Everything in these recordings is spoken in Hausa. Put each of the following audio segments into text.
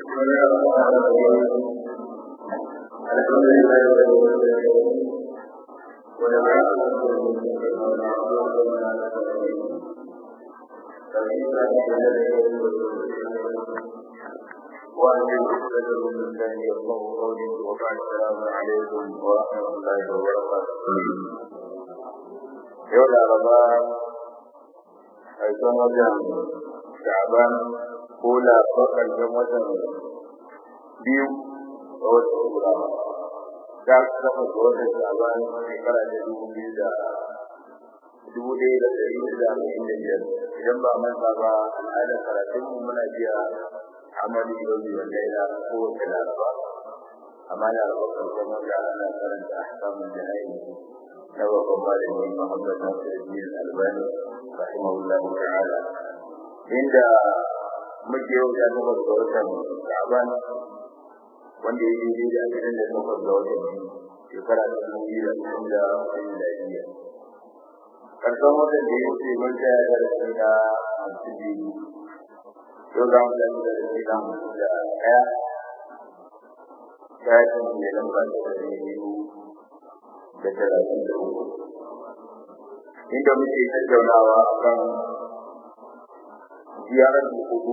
بسم الله الرحمن الرحيم الحمد لله رب العالمين والعاقبة للمتقين ولا عدوان إلا على الظالمين فإن وأن يحفظ من لسان يفقه قولي وبعد السلام عليكم ورحمة الله وبركاته يوم الأربعاء أيضا وجه شعبان ko lafa ƙarshen watan biyu ga watan Ibrahim. Da aka kafa ga watan Shaban shekara da dubu biyu da dubu ɗaya da ɗari hudu da arba'in da biyar. Idan ba manta ba al'adar karatun mu muna biya amali yau da laila ko wace laraba. Amma laraba ƙarshen wata ana karanta ahkamun jana'i na babban malami Muhammad Nasiruddin Albani rahimahullahu ta'ala. Inda muke yau da takwas ga watan Sha'ban wanda ya yi da ashirin da takwas ga watan shekara ta dubu biyu da ashirin da miladiya. Karshen watan da ya wuce mun tsaya da rashi na hamsin biyu. Yau za mu tafi da rashi na hamsin da ɗaya. Shafin da lamba da ɗari biyu da talatin da uku. Inda muke tattaunawa a kan ziyarar da kudu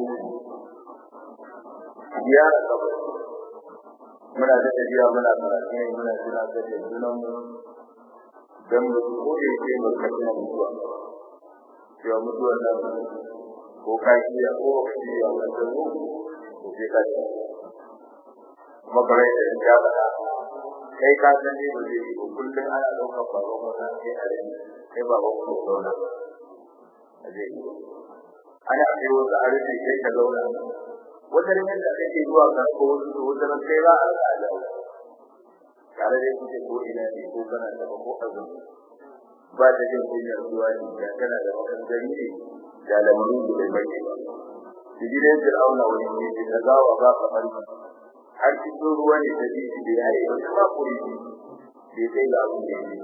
ziyarar kabari muna da tafiya muna karatu ne muna jira da junan mu dan mu ko da yake mu kace mutuwa cewa mutuwa nan ko ka iya ko ka iya wanda mu ko sai ka ci kuma bare da ya bada kai ka san ne ba zai ko kullun ana daukar baba wannan sai a rai kai baba ko zauna a zai ana kai wasu a rufe sai ka zauna wata rikin da kake zuwa ga ko wasu da wata ran kai ba a rika da tare da kuke ko ina ne ko kana da ko azumi ba da jin kunyar zuwa ne da kana da wani gari ne da lamarin da bai bai ba gidan Fir'auna wani ne da zawa ba ka farki har cikin ruwa ne da ji da yayi wata ba kuri ne sai ga abin da yake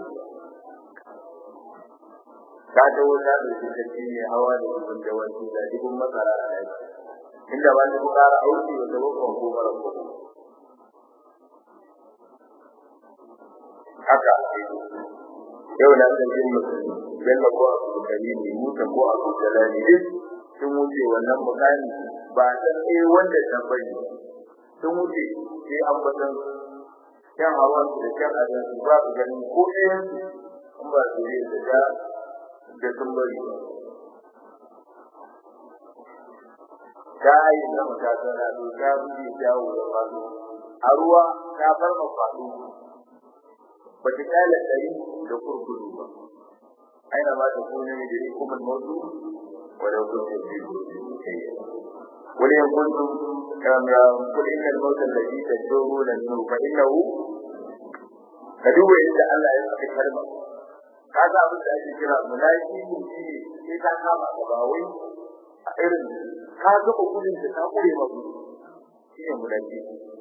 ka ta wuta da shi ta ne hawa da kuma da wani da dubun masara a yaki inda ba ta fara auki da bakon ko mara ko haka yau na san jin mutum yalla ko a kari ne mutum ko a kujalani duk sun wuce wannan mukami ba san eh wanda ta bari sun wuce sai an batan kan hawan da kan adan ba su ganin ko ɗayan in ba su yi da da sun bari ta yi na matakala to ta buɗe jawo da faɗo a ruwa ta farma faɗo ba ta kyale ɗari da kurkudu ba aina ba ta kone ne da hukumar mutu wadda kuntum fi wani yan kuntum kul inna al-mauta alladhi taduruna minhu fa innahu ka duba inda Allah ya saka kalma kaga abin da ake kira mulaki ne sai ka kama ka ba wai a irin ka ga gudun da ka kure ma gudu shine mulaki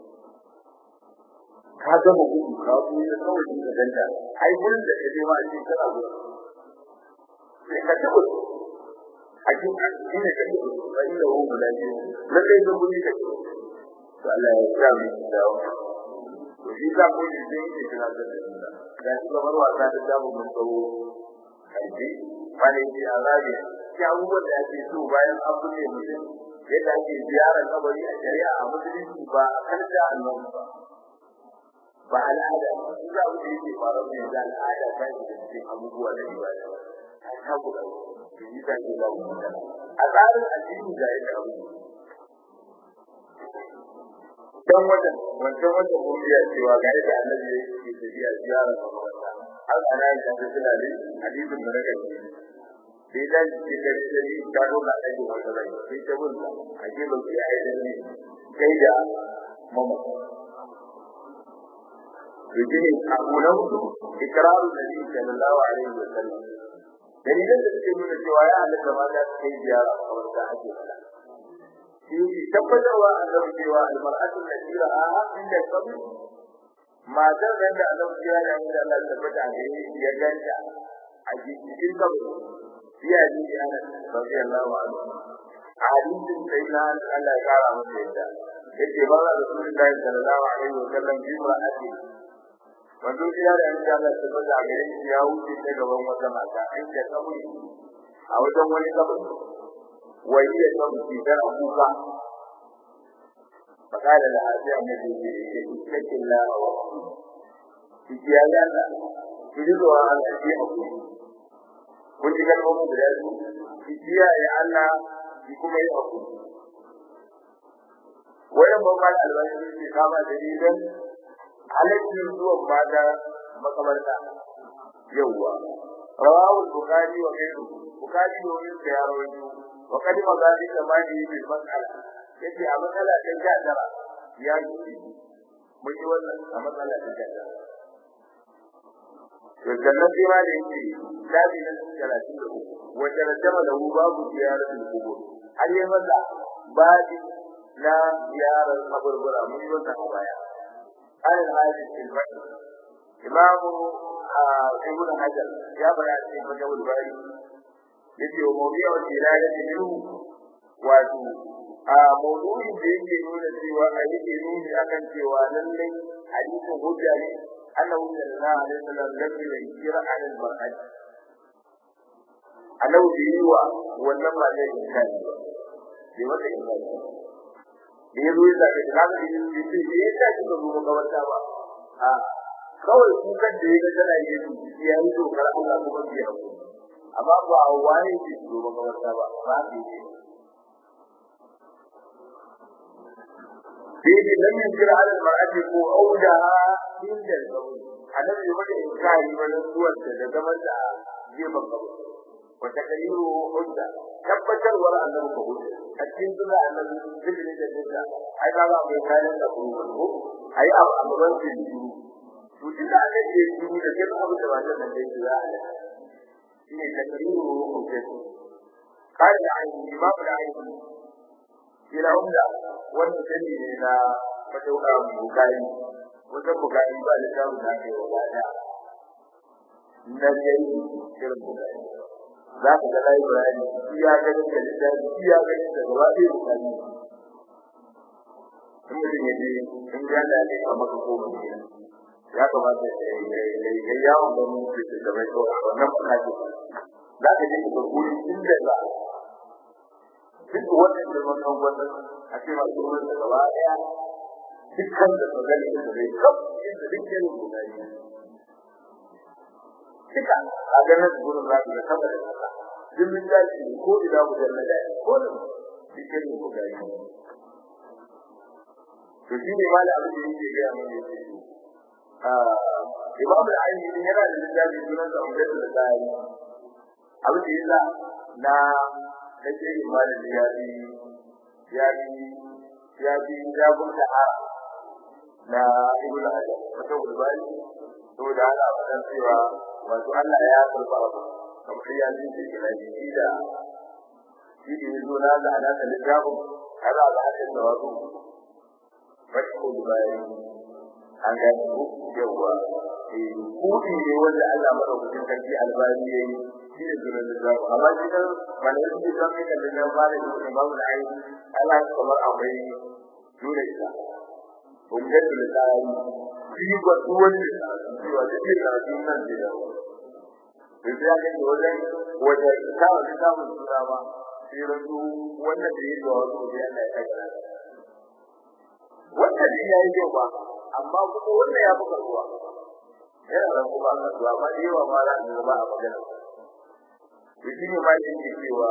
ka ga gudu ka kure da kawai da danta ai gurin da kaje ma shi kana gudu sai ka tabu a cikin shine ka tabu sai da wani mulaki lalle da gudu ka to Allah ya sa mu dawo to shi ka ko shi zai yi kira da da shi kamar wasa da damu mun tsawo kaji wani ji arabi shi abubuwan da ake so bayan an buɗe mutum yadda ake ziyarar kabari a shari'a a musulunci ba a karta annabi ba ba al'ada ba su za mu yi faru ne da al'ada ta yi da cikin abubuwa da ibada a ta guda su yi ta ke zamu magana a tsarin addini ga yadda abu dan wajen wancan wajen mun biya cewa ga yadda annabi yake tafiya ziyarar makabarta har ana yin ta suna ne hadisin da nake sai da ke da shi ka zo ka aiki wata rai sai ta bin a ke ba ki ai da ni kai da mama yake abu na hudu ikraru nabi sallallahu alaihi wa sallam dalilan da suke nuna cewa ya halatta ma za su kai ziyara a wata ake fada shi tabbatarwa annabi cewa almar'atu allati ra'aha inda qabr matar da da annabi ya da inda Allah tabbata da ya ganta a cikin kabari ya ji ana radiyallahu anhu hadisin sai na Allah ya kara masa yadda yake ba da Rasulullahi sallallahu alaihi wa sallam bi ra'ati wanda ya da insha Allah ta bada gare shi ya wuce ta gaban wata mata an da kaburi a wajen wani kaburi wai ya san shi da kuka فقال لها يا النبي اتق الله وفي يا الله تريد أن أشيئك kun ji kalmomin guda biyu ki kiyaye Allah ki kuma yi hakuri wayan babban albashi ke kama dalilan halaccin zuwan mata makamarta yawwa rawahu bukhari wa ghayru bukhari wa ghayru ya rawaito wa kadi magadi zamani bil mas'ala yace a matsala ta ja tara ya yi mun yi wannan a matsala ta ja tara to sannan sai ma da yake labi na talatin da uku wanda rajama da hu babu ziyaratul kubur har yi masa babi na ziyarar kaburbura mun yi wannan a baya alal hadis fil badr imamu ibn hajar ya bada cikin majawul bari yace wa mawdi'u tilalati minhu wato a mawdu'in da yake nuna cewa a yake nuni akan cewa lallai hadisin hujja ne annahu sallallahu alaihi wasallam lam yunkira an al-mar'at annahu bi yiwa wannan ba zai inkari ba bai wata inkari ba da ya zo ya zaɓe da kaga da yin ce da ya sa shi ba zo makabarta ba a kawai kukan da ya ga tana yi su ya yi dokar Allah kuma biya ku amma ba a wani ce su zo makabarta ba ba su yi Bibi lam yunkira ala al-mar'ati ko audaha inda al-qawl annabi ya mata inkari wani suwar da da zaman da gefen kabu wa takriru hujja tabbatarwar annabi ko hujja a cikin suna annabi zikri da hujja ai ba ba mai kayan da kuma ko ai abu a gaban shi to tun da aka ce shi da kin abu da wannan da yake za a yi shine takriru hujja kai da ai imam da ai ila umda wanda sani ne na madauka bukari wajen bukari ba da samun da aka yi wa bada na yayi irin bukari za ka ga library iya ganin da littafi iya ganin da gaba ɗaya bukari in mutum ya je in ga da ne a maka ko mutum ya kamata ya yi yawon ganin da da mai kawai wannan bukari za ka je ka guri inda za duk wannan da wannan wannan a ce ma duk wannan gaba daya dukkan da magana da zai kaf inda dukkan gudani duka a ganin gurin za da sama da kasa duk min da shi ko ida mujalla da ko da dukkan gudani to shi ne mala abin da yake ga mun yake ah imam al-aini din yana da littafi sunan da umdatul tsari abin da yasa na nake yin malami ya bi ya bi ya bi jabun da ha na ibnu hajar wata gulbani to da ana fadan cewa wato Allah ya karba abu kamar ya ji shi da shi da shi da yazo na da ana da littafin kaza da hadin da wato wata gulbani an ga ku yawa eh kudi ne wanda Allah madaukakin sarki albani yayi shi ne zuwa da zaku amma shi kan malamin da zan yi kallon nan ba da shi ba mu da ai Allah kamar akwai dole ita kun ga da tsari shi ba duwan da shi wa da shi da nan da yawa sai ya ga wajen wajen ta wani samun sura ba sai rantu wanda da yake wa wasu da Allah ya kaga wanda da yayi yau ba amma kuma wanda ya fi karbuwa yana da kuma karbuwa amma da yawa ma za a ba a magana shi ne ma yake cewa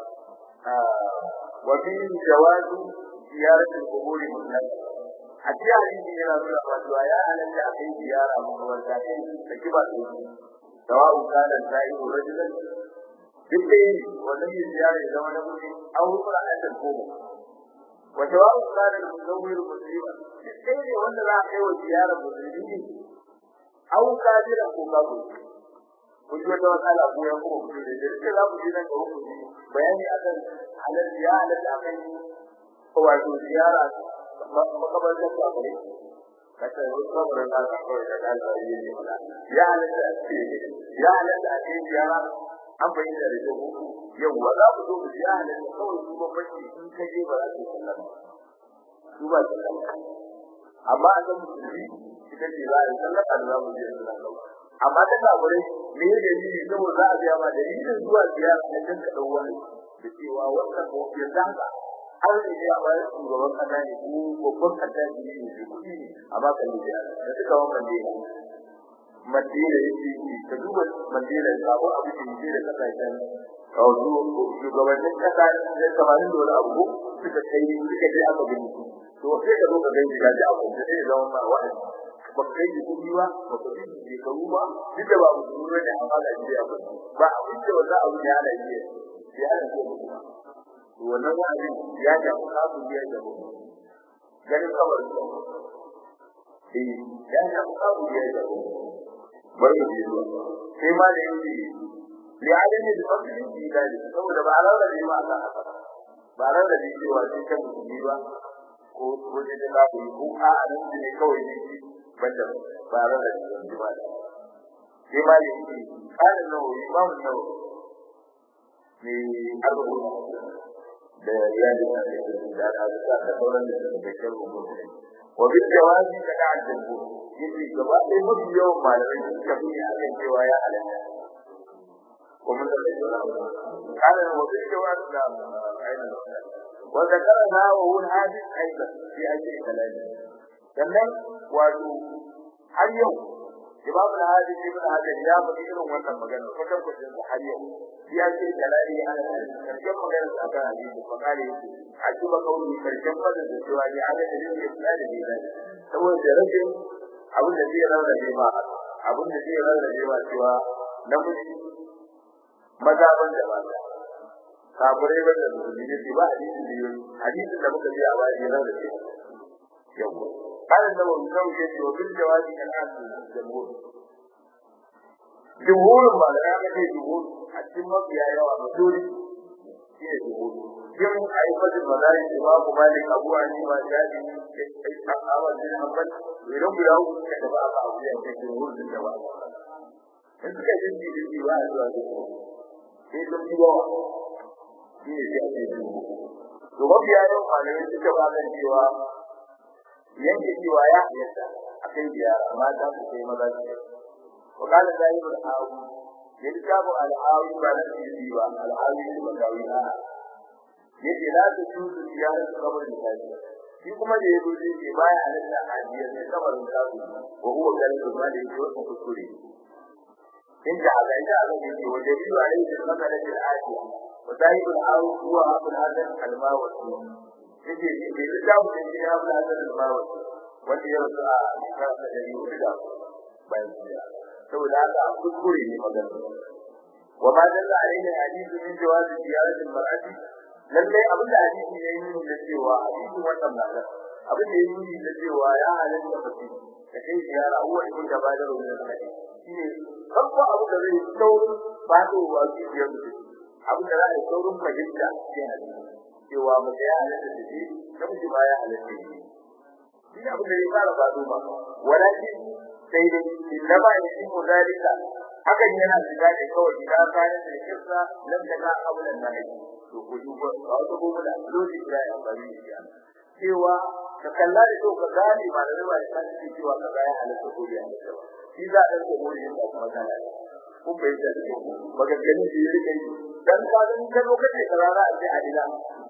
wa fi jawazu ziyaratul quburi mutlaq a cikin hadisi yana nuna cewa ya halatta a kai ziyara makabarta kai da kiba da shi sawa'u kana sa'ihu rajulan duk da yi wannan yin ziyara ya zama na mutum an hukura a kan koma wa sawa'u kana muzawwir muslima duk da ne wanda za a kai wa ziyara musulmi ne au kadira ko kafiri kun ji wata matsala ko ya kuma kudu da jirgin za ku ji nan ga hukumi bayani akan halal ya halal akan wato ziyara makabar da ku akwai kasa yau kabarin da aka kawai da ɗalibai yi ne mana ya halal a ce ya halal a ce ziyara an bayyana da jago yau wa za ku zo ku ya halal kawai su bambanci in ka je ba za ku sallar su ba su amma a san musulmi ita ce za a yi sallaka da za mu je su nan amma ta kafirai me ya dalili saboda za a biya ma dalilin zuwa ziyara na kan ka wani da cewa wannan ko ya zanga har da ya bayar shugaban kasa ne ko babban kasa ne ne ne kuɗi ne amma kan da da suka wannan ne Madina yake yi ka duba Madina sabo abu da yake da kasashen kawo shugabannin kasa ne kamarin da wani abu suka kai suka je aka gani to sai ka zo ka gani ga ji abu da zai zama ma wa'azi ba kai da kudi ba ba ka bi da karu ba duk da ba mu duro da amana da ya ba abin da wanda abu ya da yi ya da ko to wannan wa'azi ya da kafu ya da mu ganin kawai eh ya da kafu ya da mu bari ji sai ma da yake li alimi da fadli bi dali saboda ba rawa da ma aka haka ba rawa da cewa sai kan mutum ba ko ko da ka ku ko a nan ne kawai ne banda ba ran da shi ba da sai ma ne shi kana nawo imam nawo ne abu da ya da da da da da sauran da da kan rubutu wa bil jawazi da ta'addu yace gaba ɗaya mafi yawan malamai suka fi a kan cewa ya halatta kuma da kana wa bil jawazi da ainihin وذكرها وهو الحادث أيضا في أجل كلامه sannan wato har yau Imam al-Hadi ibn Hajar ya faɗi irin wannan magana kwatan kwatan har yau ya ce dalali ana karshen magana da aka yi da fakare yake a cikin kauli karshen fadin da cewa ya ala da yin isnadi da dai saboda rashin abin da zai rarrabe ma abin da zai rarrabe ma cewa namiji maza ban da mata kafirai ban da musulmi ne ba hadisi da yau hadisi da muka ji a wani rarrabe yau قال النووي كوي يجي وبالجواز كالآن الجمهور جمهور ما لا يعمل جمهور الجمهور يا يوا مدوري هي جمهور جمهور أي فجر مدارس إمام مالك أبو حنيفة شافعي أحمد بن حنبل ويوم يوم كتب أبا أبو يحيى جمهور بالجواز in suka yi jinji jinji ba a zuwa da sai sun fi yawa shi ne sai ake jinji to mafiya yawan malamai suka ba kan cewa yanke cewa ya halatta a kai ziyara mata su kai maza su kai wa kana zahirul awu ya ji tabu al'awi ba na sirri ba al'awi ne ba gawi a yace la ta tuzu ziyara su kamar misali shi kuma da yazo zai ce baya halatta a ziyara sai kamar misali wa huwa kalbu ma da yake wasu kuskure in da Allah ya Allah ya ce wa jabiru alaihi sallallahu alaihi wa alihi wa zahirul awu huwa abul hadan al-mawasi yake bai da mu da ya bula da bawa wanda ya rasu a shekara ta dari hudu da bayan jiya saboda haka a kuskure ne magana wa ma dalla alaihi hadithu min jawazi ziyarati al-mar'ati lallai abin da hadisi ne yin da cewa hadisin wannan magana abin da yake yi da cewa ya halatta mace da kai ziyara huwa ibn jabal min al-hadith shine farko abu da zai saurin fadowa zuciyar mutum abin da za a yi saurin fahimta cikin hadisi cewa mace ya halatta da shi namiji ma ya halatta da shi shi abin da ya fara faɗo ba walakin sai dai inna ba ya shi muzalika hakan yana shiga ne kawai idan kana da kissa lam taka abulan nahi to ko duba a wata gobe da lokaci da ya bari shi cewa ka kalla da to ka gane ba da rawa da kan cewa ka ga ya halatta ko ya halatta ba shi za a ɗauke mu yin kuma kana kun bai da maganganu da ya rike dan ka ga ka zo kace karara a ce a ina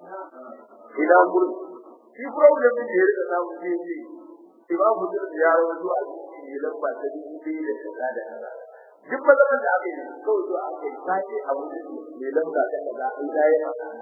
ina gurin shi problem din da ya rika samu shi ne imam hujjar da ya rawaito a cikin lamba ta dubu biyu da kaza da kaza duk matsalar da aka yi kawai zuwa aka yi sake a wurin mai lamba ta kaza an gaya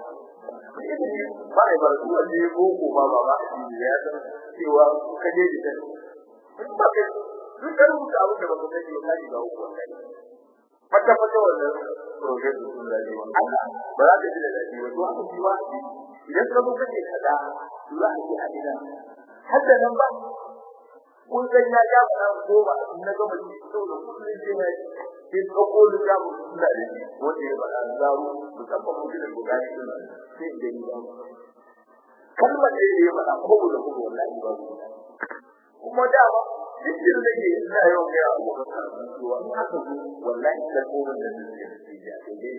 ba a yi ba su wanda ya boko ba ba ba a cikin ya san cewa ka je da kai in ba kai duk da rubuta abin da ba ka sani ba ka shiga uku wannan fata fata wannan program sun da ne Allah ba za ka ji da dadi ba to aka ji ba idan ka zo kake kaza za a ji a ina hadda nan ba kun san ya ga ba ko ba na ga mutum to da kullun je mai sai ka ko da ya mu da ne wanda ya bada zaru musamman mutum da guda shi ne sai da ni ba kalmar da ya bada ko da ko wallahi ba kuma da ba cikin da ke ina yau ga abu ka cewa in aka zo wallahi da ko da ne ke da ke dai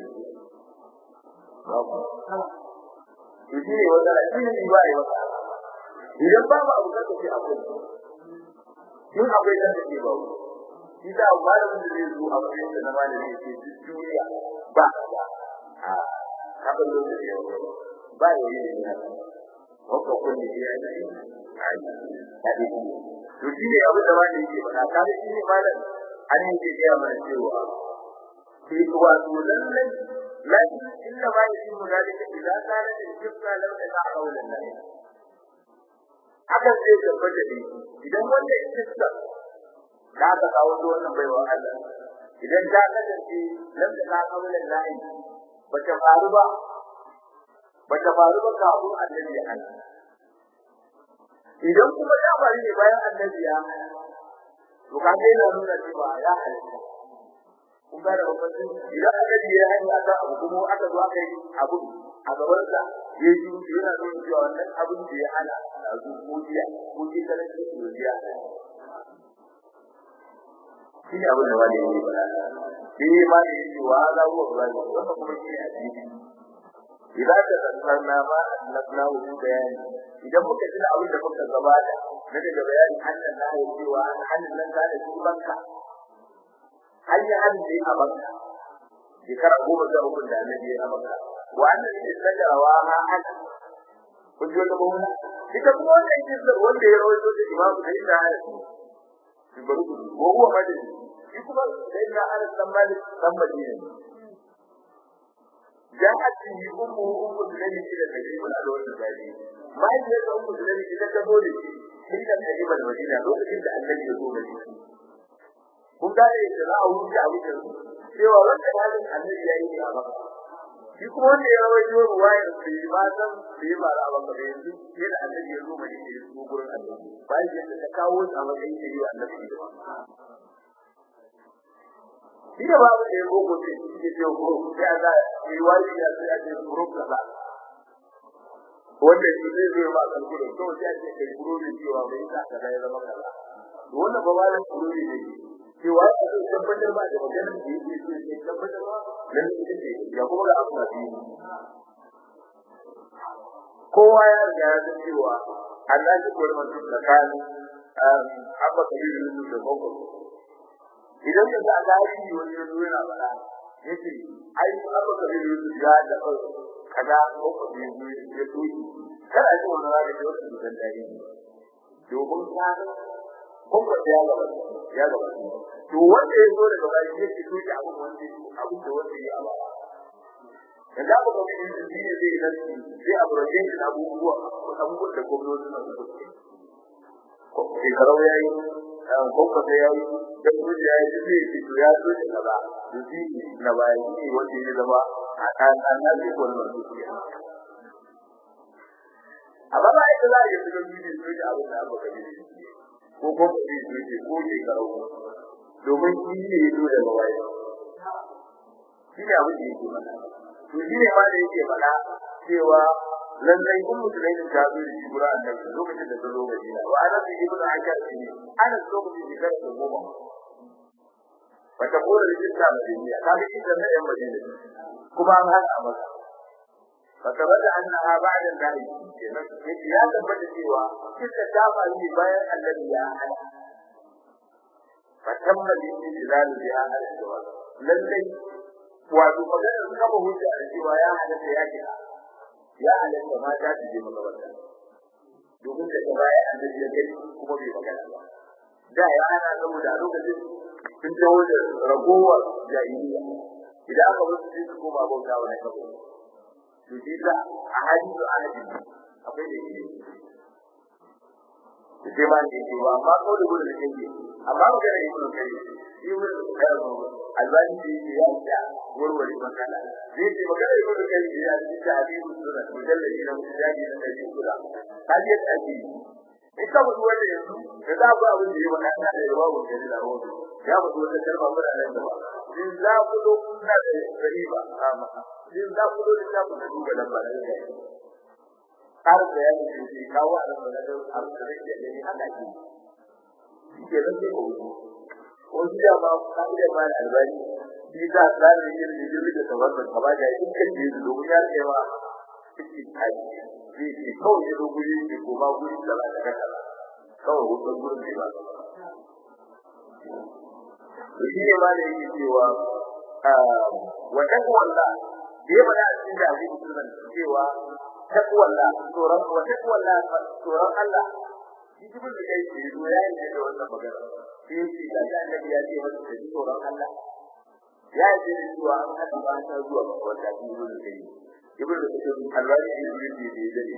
babu to shi ne wanda shi ne ba yi wata idan ba mu abu kaka ce akwai in akwai kan da ke ba mu shi da malamin da zai zo a matsayin da na malami ya ce duk duniya ba a haka lokaci ya ba ya yi da yana wakka kulli ya yi hadisi to shi ne abin da malami yake faɗa kaga shi ne malam an yi ke gaya mana cewa sai wato lallai lakin inna ma yasimu dalika idan kana da shirka lam ta qawlan lahi hakan zai tabbata ne idan wanda shirka da aka kawo da wannan baiwa Allah idan ta kasance lam ta qawlan lahi bata faru ba bata faru ba kafin annabi ya hana idan kuma ta faru ne bayan annabi ya hana to kaga yana nuna cewa ya halatta kun ga da bambanci idan annabi ya hanya ta abu kuma aka zo aka yi abu a gaban sa ya yi yana nuna cewa wannan abin da ya hana a zuciya ko ji kana ce zuciya shi ne abin da wani yake faɗa shi ne ma da yake wa za ruwa ba ne wannan kuma shi ne addini idan ka tsantsarna ma annabna wuju bayani idan muka ji abin da muka gabata na daga bayani annan na yi cewa hannun nan ka da shi banka an yi hannu a banka shekara goma sha uku da annabi ya maka wa annan ne sajarawa ma an kun ji wata mawuna ita kuma wannan kisar wanda ya rawaito da imamu da inda ana shi bari ku ko huwa madani shi kuma da inda ana san malik san madina ja'at bi ummu ummu sulaiman ila tajib al-alwan al-jari mai da ummu sulaiman ita ta zo da shi inda tajib al-madina lokacin da annabi ya zo madina kun gane da za a wuce a wuce cewa wanda halin annabi yayi ne a maka shi kuma wanda ya rawaito ruwayar da yi ba san da yi ba a maka da yanzu sai da annabi ya zo mai da ya zo gurin annabi bayan yadda ta kawo a matsayin da yi wa annabi shi da babu da ya gogo ce shi ke ce ko sai a ga riwayi ya sai a ce guru kaza wanda shi zai zo ba kan gudu to sai a ce kai guru ne cewa bai sa kaza ya zama kaza wannan ba malam guru ne cewa ya zai tabbatar ba da maganar da yake so ya tabbatar ba nan ita ce ya kuma da abu da biyu kowa ya riga ya san cewa Allah shi ko man tun tsakani abba kabiru ne da gogo idan ka ga gari wani ya zo yana fara yace ai abba kabiru ne ya da kaza gogo ne ya tuki kada ji wannan da ke wasu da dai domin ka kuma da ya gaba ya gaba to wanda ya zo daga bayan ya ce soke abin wanda abin da wanda ya ba da za ku ga shi shi ne zai nan sai a burajin da abubuwa abubuwan da gwamnati suna da kuɗi ko shekarau ya yi ko kasa ya yi da kuma ya yi duk zai ce to ya zo da kaza da shi na bayan shi ne wanda ya zama a kan an na zai wannan kuɗi amma ba ita za a yi su ga bidiyo soke abin da aka ga bidiyo ko ko ba zai ce ko shekarau domin shi ne ya zo daga baya shi ne abin da yake mana to shi ne ma da yake mana cewa lallai kun musulmai da ta zo da shi gura annabi lokacin da ta zo Madina wa ana bi ibnu Aisha ne ana lokacin da ta zo goma wata kora da jinta Madina ka ga shi da yan Madina kuma an hana masa فثبت انها بعد ذلك ya tabbata cewa kisa ta faru bayan annabi ya hana فتم الاستدلال بها على الجواز lallai wato maganar kama hujja da cewa ya halatta ya kira ya halatta mata su je makabarta domin da ta baya annabi ya gani kuma bai magana ba da ya hana saboda a lokacin sun taho da ragowar jahiliya idan aka musu sai su koma bauta wa kabo to shi da a hadisi a hadisi akwai da shi sai ma ne ke ba amma ko da gudu da yake amma magana ibnu kai shi mun da albani da yake ya ta warware magana zai ce magana ibnu kai da ya ci ta hadisi sunna mujalladi na mujalladi na kai kula kaje ta ji ita mu wanda yanzu da za ku abin da ya wada da yawa mun da da rawo ya mu wata kalma mura nan da ba din za ku do kuna da riba amma din za ku do da ku da duba lamba da har da ya ce shi kawo a nan da abin da yake da ni haka ki ke da ke ko ko shi da ba ka da ba da albani shi da tsari ne da yake da tawakkal ka ba da in kan ji domin ya ce wa shi kai zai ce kawai ya zo guri ne ko ma guri da ba da kasa kawai hutun gurin ne ba to shi ne ma da yake cewa wa taqwalla da ya bada a cikin da hadisi sunan cewa taqwalla tsoron wa taqwalla tsoron Allah shi jibin da kai ke zo ya yi da wannan magana sai shi da annabi ya ce masa da tsoron Allah ya ce da cewa an hada ba ta zuwa ga wanda shi ne da kai ibn da kake alwari ne da yake da yake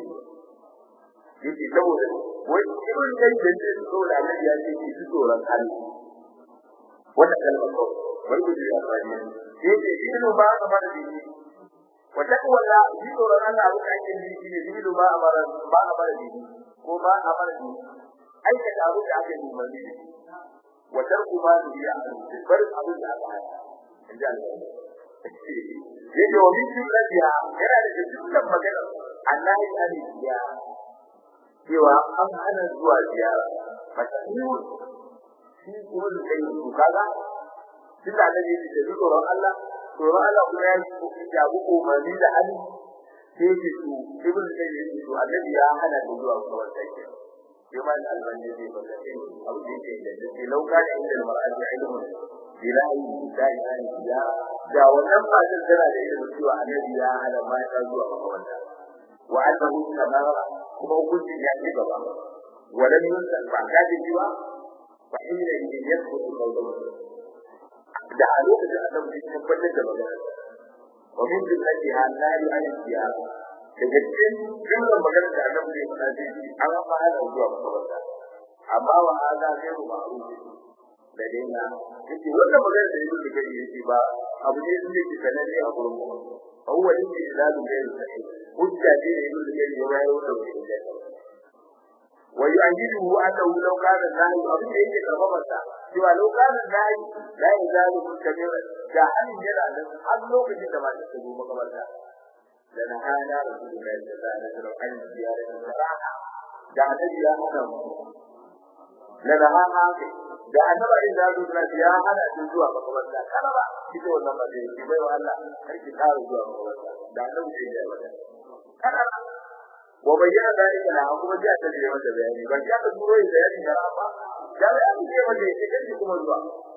yake saboda wai ibn kai da yake tsoron Allah ya ce shi tsoron Allah wannan kalmar ko wai ku ji alwari yake ibn ba ka fara da shi wa taqwa la shi tsoron Allah abin da ake yi shine ibn ba amara ba amara da shi ko ba amara da aikata abin da aka yi umarni da shi wa tarku ma biya bar abin da aka hana inda Allah yake wa min jumlatiha yana da dukkan magana Allah ya yi biya cewa an hana zuwa ziyara masahihu shi kuma da kai su kaga tun da Allah yake da tsoron Allah tsoron Allah kuma ya yi ya bu umarni da hali sai yake su ibn sai yake su Allah ya hana da zuwa kawai sai كما الألباني في فتاة أو ذكر التي لو كان عند المرأة علم بلاء النساء عن الزياء دا ونم ما تنزل عليه سوى الذي لا على ما يتزوى مقولا وأنه كما كما قلت يعني بابا ولم ينزل بعد سوى وحينئذ يسقط قوله da a lokacin annabi ya tabbatar da magana wa min jumlatiha la yu'ayyi daga cikin jumlar magana da annabi ya faɗa dai an fara da zuwa makabarta amma wa hada sai ku ma'ruf da dina yace wannan magana da yake gari yace ba abu ne da yake sananne a gurin mu awwal ne da zalu da yake hujja ce da yake gari ya bayar da wannan wa yu'ajidu annahu law kana nahi abu da yake karbabarsa cewa law kana nahi la yazalu mustamira da halin yana da har lokacin da ba ta zo makabarta لنهانا رسول الله صلى الله عليه وسلم عن زيارة الصراحة da annabi ya hana mu na da hana da annabi in da zuwa ya hana shi zuwa makabarta kana ba kike wannan ba dai ki bai wa Allah har ki kare zuwa makabarta da annabi sai ya wada kana wa bayyana dalika la kuma ji ta da wanda bayani ba ya ta turo da bayani da ba ya da an ce wanda yake kace kuma zuwa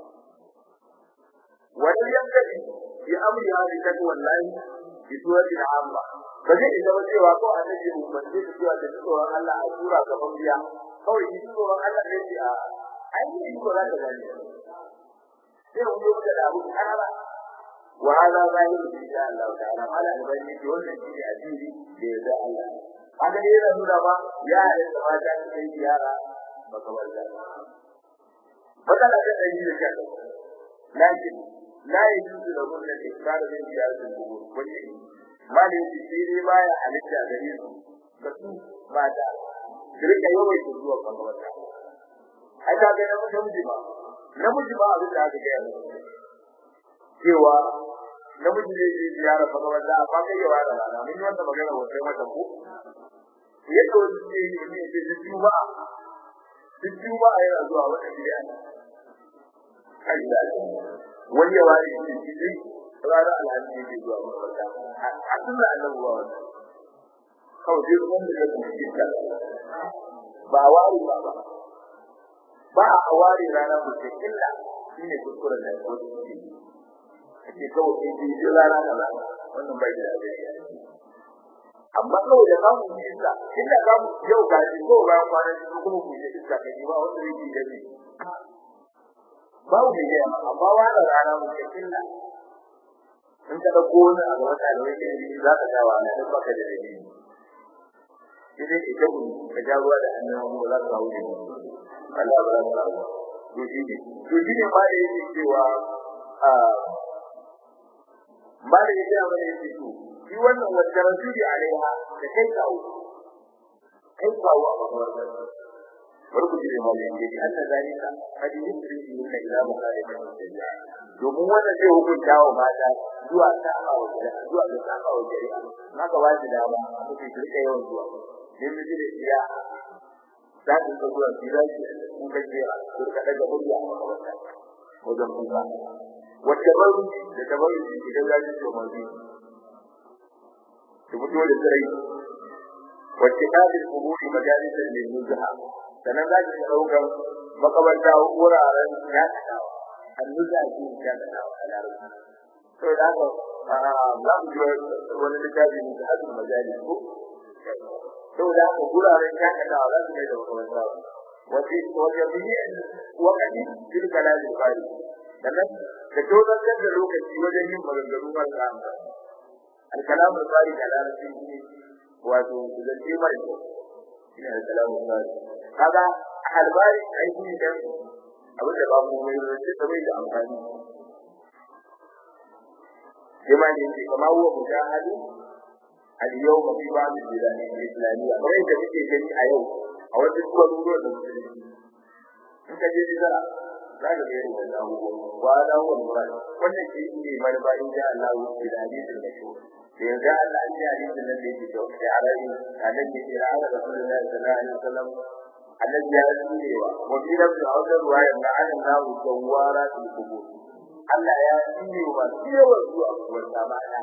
wani yankaci ya amri ya ta wallahi bi suratul amma ba zai isa cewa ko annabi mu bace shi cewa da tsoron Allah a sura gaban biya kawai shi tsoron Allah ne ce a ai ni ko za ka gani sai mu yi da abu kana wa hada zahiru insha Allah ta'ala ala albani ki wannan shi addini da ya da Allah haka ne yana nuna ba ya yi da mata ta kai ziyara baka walla matsala ta dai da kai lakin la yajuzu lahu al-ikrar min ziyaratil qubur wani mali shi sai dai baya halitta gare su da su ba da rika yawai su zuwa makabarta ai ka ga namiji ba namiji ba abin da aka ga yanzu cewa namiji ne zai ziyara makabarta amma kai yawa da rana mun yi wannan magana wata mata ko yadda wani ke yi ne ke duk juma'a duk juma'a yana zuwa wata gida kai da wani yawa ne ke cikin ranar alhaji ne ke zuwa makabarta a sunna annabi ba wannan kawai duk wanda ya kuma cikin ba wari ba ba ba a ware rana mutum illa shine kuskuren da ya wuce ake kawai sai dai duk rana kaza wannan bai da abin amma kawai da kamu yi iska inda kamu yau ga shi ko bayan kwana shi kuma ku yi iska kai ba wanda yake gani babu mai gaya amma wani rana mutum illa in ka dauko wani a gaba da wani ke za ka ga wa nan baka da dalili idan ke ta gudu ka ja ruwa da hannun ba za ka hawo ne Allah ba za ka hawo to shi ne to shi ne ma da yake cewa a ma da yake amma da yake to shi wannan wanda rasuli alaiha da kai kawo kai kawo a makabartar barku ji da malin da yake Allah zalika hadi yusri min ila makalika shari'a domin wannan zai hukunta wa mata zuwa saba wa shari'a zuwa ga saba wa shari'a naka ba shi dama mutum ki rika yawan zuwa dan miji da iya za ku ga zuwa ki zaki kun ga jira ku ka daga murya a makabarta wajen kuka wacce baru da tabaru idan zaki to mazi ki fito da tsirai wa kitabil quburi majalisan lil nuzha sanan za ki dauka makabarta wuraren ya tsawa annuza shi ya tsawa a larabci to da haka za mu ji wani littafi ne da hadin majalis ko to da haka wuraren ya tsawa za su kai da makabarta wasi wajen wakati fil kalamil qari sannan da tozar da lokaci wajen yin maganganu masu amfani الكلام الخارج على رسوله wato zance mara kyau shine al-kalamu sari kaga albari ai shi ne dan abin da ba mu mai zance da bai da amfani jama'a ne ce kama huwa mujahadu al-yawma fi ba'd al-bilad al-islamiyya kamar yadda muke gani a yau a wasu garuruwan da musulunci in ka je jizara za ka ga yadda abubuwa wa da huwa murad wannan shi ne manufa in ja Allah ya da hadisin da shi da yanzu Allah an ji hadisin nan da yake da wani arabi annabi ya ce ala rasulullahi sallallahu alaihi wasallam annabi ya tsinewa wa fi nafsi a wajen ruwaya na anan nahu jawara fil qubur Allah ya tsinewa yawan zuwa kuwar samana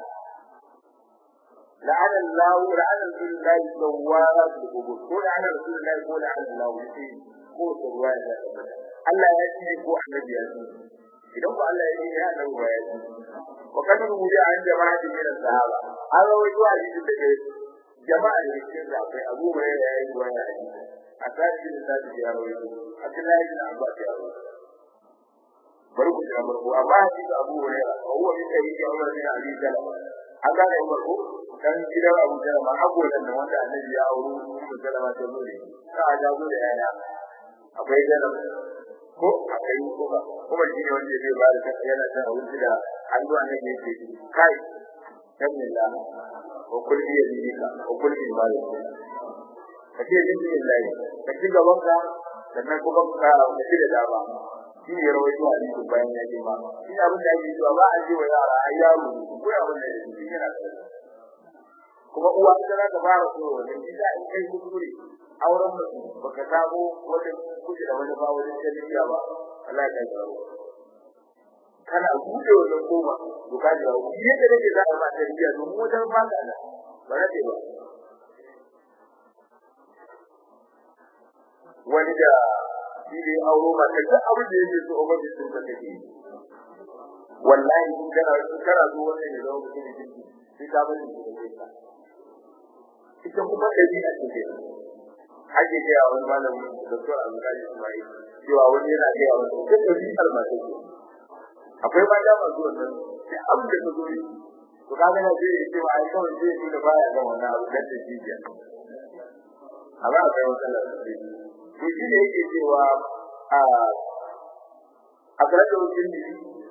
لعن الله لعن رسول الله جوارا في القبور ko لعن رسول الله ko لعن الله في ko ruwaya da Allah ya ce ko annabi ya ce idan ko Allah ya ce ya nan ruwaya ce wa kan rubuta an jama'a da min sahaba an rawaito a cikin da jama'a da cikin da akwai Abu Hurairah ya yi ruwaya a cikin a cikin da ya rawaito Abdullahi bin Abbas ya rawaito bari ku jira barko amma hadisi Abu Hurairah wa huwa min sahihi Umar bin Abi Talib an gane Umar ko dan gidan Abu Talib ma agolan da wanda Annabi ya auro Ummu Talib ta zo ne ka a jago da yana akwai Talib ko akwai kuma kuma shi ne wanda zai ba da kasa yana cin abinci da hannu a nan yake kai bismillah wa kul bi yadika wa kul bi malik ka ce bismillah ka ci gaban ka sannan kuma ka ka ci da dama shi ne rawaito a cikin bayan ya ce ma shi abin da yake cewa ba a ji wa yara ai yaro ko abin da yake yana da kuma uwa ita za ta fara so wannan shi da in kai kuskure auren mutum baka samu wata kuɗi da wani ba wajen tarbiyya ba Allah ya kai kana buɗe wannan koma to ka ji rawu yadda nake za a ba tarbiyya domin wajen ba ka da ba na ba wani da shi ne auro ba ta duk abin da yake so ba sun ka take wallahi in kana kana zo wannan ne zama mutum ne sai ka bari da kai ita kuma dabi'a ce ake gaya wani malamin doktor Abdullahi Ismail cewa wani yana gaya wani ko da bi almasi akwai ba da masu wannan sai abin da ka zo yi to kaga na zai yi cewa ai kawai zai yi da baya ga wannan abu da ta ji ya amma akwai wata lafiya to shi ne yake cewa a a ga da wajen da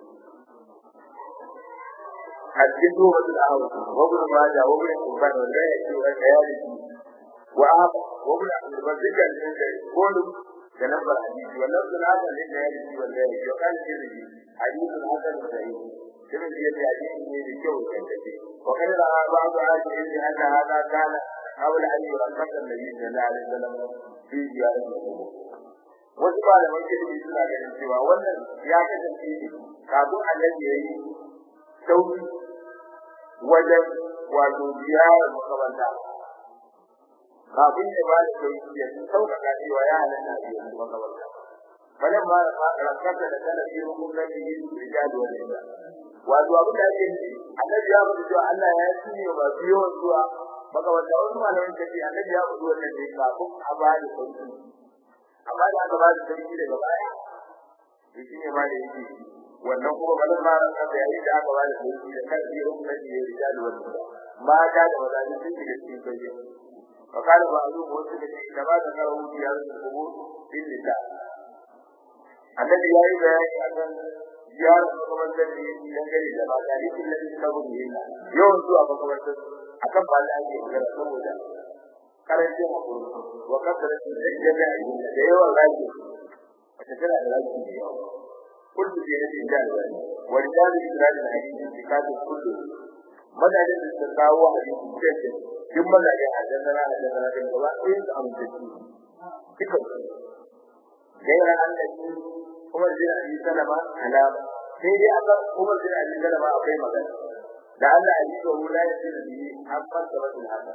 a cikin zuwa da awu wabin ma da wabin kurban wanda ya ce wanda ya riki wa وابن عبد الرزاق الجزائري كل تنبر حديث واللفظ هذا للجاهل والجاهل وقال الترمذي حديث حسن صحيح الترمذي في حديث من الجو الكذب وقال رأى بعض أهل العلم أن هذا كان قبل أن يرقص النبي صلى الله عليه وسلم في زيارة القبور wasu malaman ilimi suna ganin cewa wannan ya kasance ne kafin annabi ya yi sauki wajen wato ziyarar makamanta kafin ya ba da sauki ya sauƙaƙa cewa ya halatta a yanzu makabarta bayan ma da rankata da kana yi rukun da yi rijali wa nisa wato abin da ake yi annabi ya faɗi cewa Allah ya cinye masu yawan zuwa makabarta wasu malamin kace annabi ya faɗi wannan ne kafin a ba da sauki amma da aka ba da sauki daga baya to shine ma da yake wannan kuma balan ma rankata yayin da aka ba da sauki da kan yi rukun da yi rijali wa nisa mata da maza sun shiga cikin sauki فقال بعضهم وسلم كما ذكره في هذا القبور في النساء الذي لا يبين أن زيارة مقبرة dangane da mata yake da sabon yin yawan zuwa makabartar akan ba da ake magana saboda karancin hakuri wa kasaratin da jami'a yin da yawan raki wata tana da raki da yawa kullu ke nufin da alwani wa rijalu isra'il hadisi fi kafin kullu madadin da suka kawo hadisi cikin duk mazaje a jannara a jannara din gaba ɗaya su amince su duka gaira annabi kuma zai abi salama alama sai dai aka kuma zai abi salama akwai magana da Allah a jiya wula ya ce da biyi an fasa wasu haka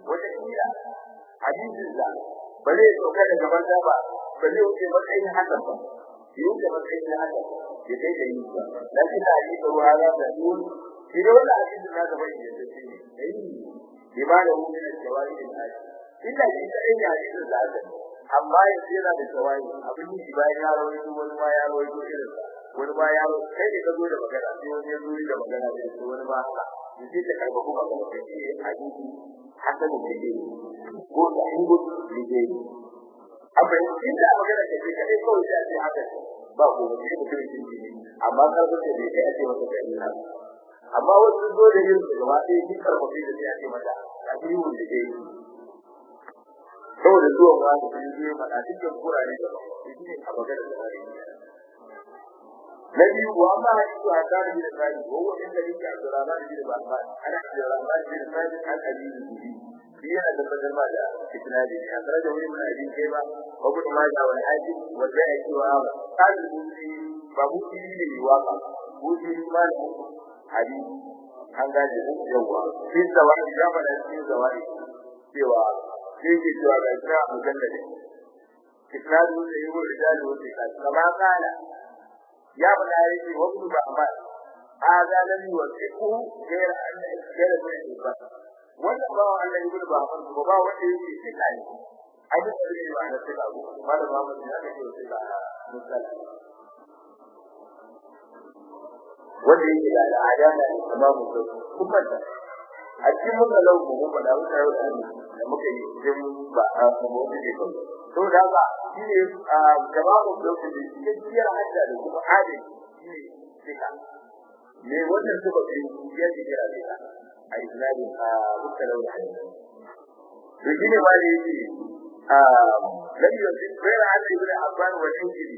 wata kila hadisin da ba zai sauka daga banza ba ba zai wuce matsayin hakan ba ya wuce matsayin hakan ya kai da yi ba lakin da hadisi ruwa za ta yi shi da wannan hadisin na gaba ne da shi ne ai ibada mu ne da jawari da hadi inda shi da yin hadisin da aka amma yanzu yana da jawari abin yi bayan ya rawaito wani ma ya rawaito irin sa wani ma ya rawaito kai ne ka zo da magana sai wani ya zo da magana da shi wani ma haka yace ta karba kuma ga shi hadisi hasan da ke ko da hingo da ke amma inda magana da ke kai kawai sai a ce haka ba ko ba shi mutum shi ne amma karba da bai kai a ce masa kai ne amma wasu zo da yin gaba ɗaya shi karba da sai a ce mata a cikin da ke saboda zuwan wani sun je faɗa dukkan kurare da shi ne a magana da wani na biyu wa amma hadisi a kan bin Sa'id wa huwa inda yake Abdurrahman bin Bakar ana Abdurrahman bin Sa'id an abi bihi shi yana da badarma da isnadi a tare da wani mai abin kai ba wa kuma ma da wani haji wa da yake wa kan buci ba buci ne waka buci ma da hadisi an gaje yawa shi zawai da ba da shi zawai cewa shi ke cewa ga ita mujallade isnadu da yi wa rijalu wa thiqat kama kana ya bada yake wa ibn Muhammad hada lam yuwaffiqu ghayra an ghayra min ba wannan ba Allah ibn Muhammad ba ba wanda yake thiqa ne ai da ne ba da thiqa ko ba da Muhammad ya ce thiqa misal wanda yake da al'ada da imamu kuma da a cikin muka lau mu mu da muka yau da muka yi cikin ba a kuma wani ne ba to da haka shi ne jama'a da su da cikakkiyar hajja da kuma adin shi ne sika me wannan suka fi ya ce kira sika a isnadin a muka lau da to shi ne ma da yake a lam yusif ghayra an ibn abban wa injili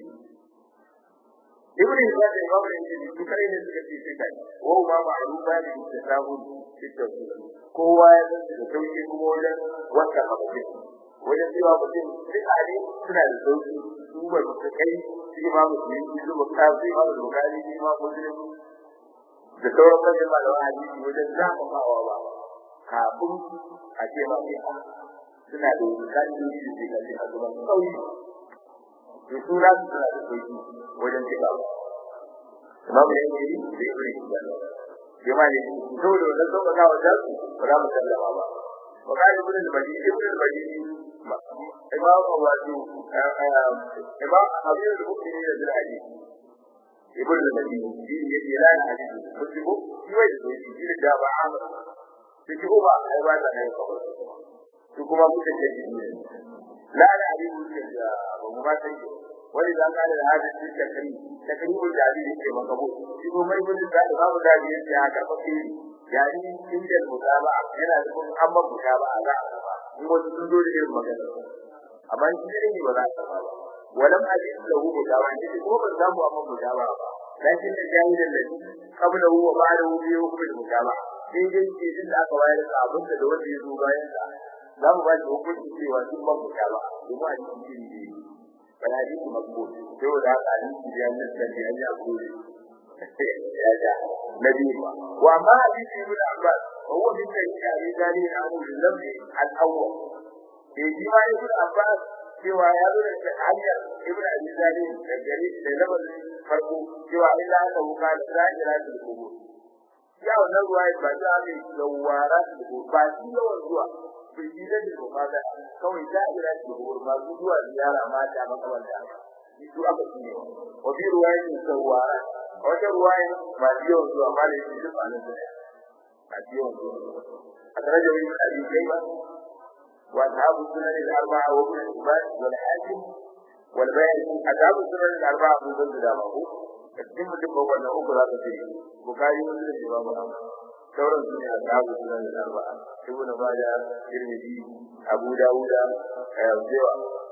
ibn Hibban da Imam Al-Injili su kare ne suka ce sai wa ma ma'rufa da istisabu cikin kowa ya san da sauki kuma wajen wata haɓaɓe wajen cewa mutum duk ali suna da sauki su ba su kai su ma musulmi su zuba kafi ma bukari su ma muslim da sauran manyan malaman hadisi wajen zafafawa ba kafin a ce ma sai suna da bukari da su ke kalli a zuban sauki to su na su suna da sauki wajen cika imamu ya yi da ibn hibban bima ne saboda wannan sauƙaƙa wa da su ba za mu sallama ba wa qala ibn al-madini ibn al-madini imam wato imam habib al-mu'minin da al-hadith ibn al-madini shi ne ya lana hadisi mutubu shi wai da shi da ba amma shi ko ba ai ba da kai su kuma kuka ce shi ne la la hadisi da ba mu ba sai wani da ka da hadin shi takri takribu da hadin ke makabu shi ko mai gudun da babu da ya ce haka fa ke yani inda mutaba yana da kun amma mutaba a za a ba in wasu sun zo da irin magana amma shi ne ba za a ba walam hadin lahu mutaba shi ko ban samu amma mutaba ba lakin da jahilin da qabla huwa ba'da hu bi hukm mutaba sai dai ke din da aka wayar da abin da wanda ya zo bayan sa za mu ba shi hukunci cewa duk ban mutaba kuma a cikin shi fala hadisi makbul sai da haka hadisi da yanzu da ya yi akuri ya ja nabi wa ma hadisi ibn abbas huwa min al-shari dali na abu lambi al-awwal eh shi ma ibn abbas cewa ya zo da hanyar ibn abi dali da gari da labar farko cewa illa ka wuka da zahira da kubur ya wannan ruwa ba za a yi yawara da kubur ba shi yawan zuwa bai yi da ko kaga kawai da'ira ce ko ba su zuwa ziyara mata makamanta shi su aka tsine wa bi ruwayin sawara wata ruwayin ba biyo zuwa ma da shi duk anan da a biyo zuwa a tare da wani abi kai ba wa ashabu sunan al-arba'a wa ibn Hibban wal Hakim wal Bayhaqi ashabu sunan al-arba'a mun san da ba ko cikin mutum ba wannan uku za ka ce bukari wanda da ba mu sauran su ne ashabu sunan al-arba'a ibnu majah tirmidhi abu dawud yawa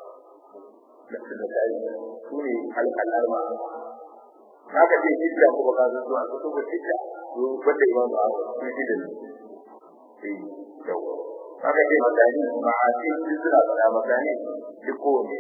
da da dai su ne al-arba'a haka ce hijja ko baka zo zuwa ko ko hijja ko wanda imam Abu shi da eh yawa haka ce magani ma'asi suna fara magani duk ko ne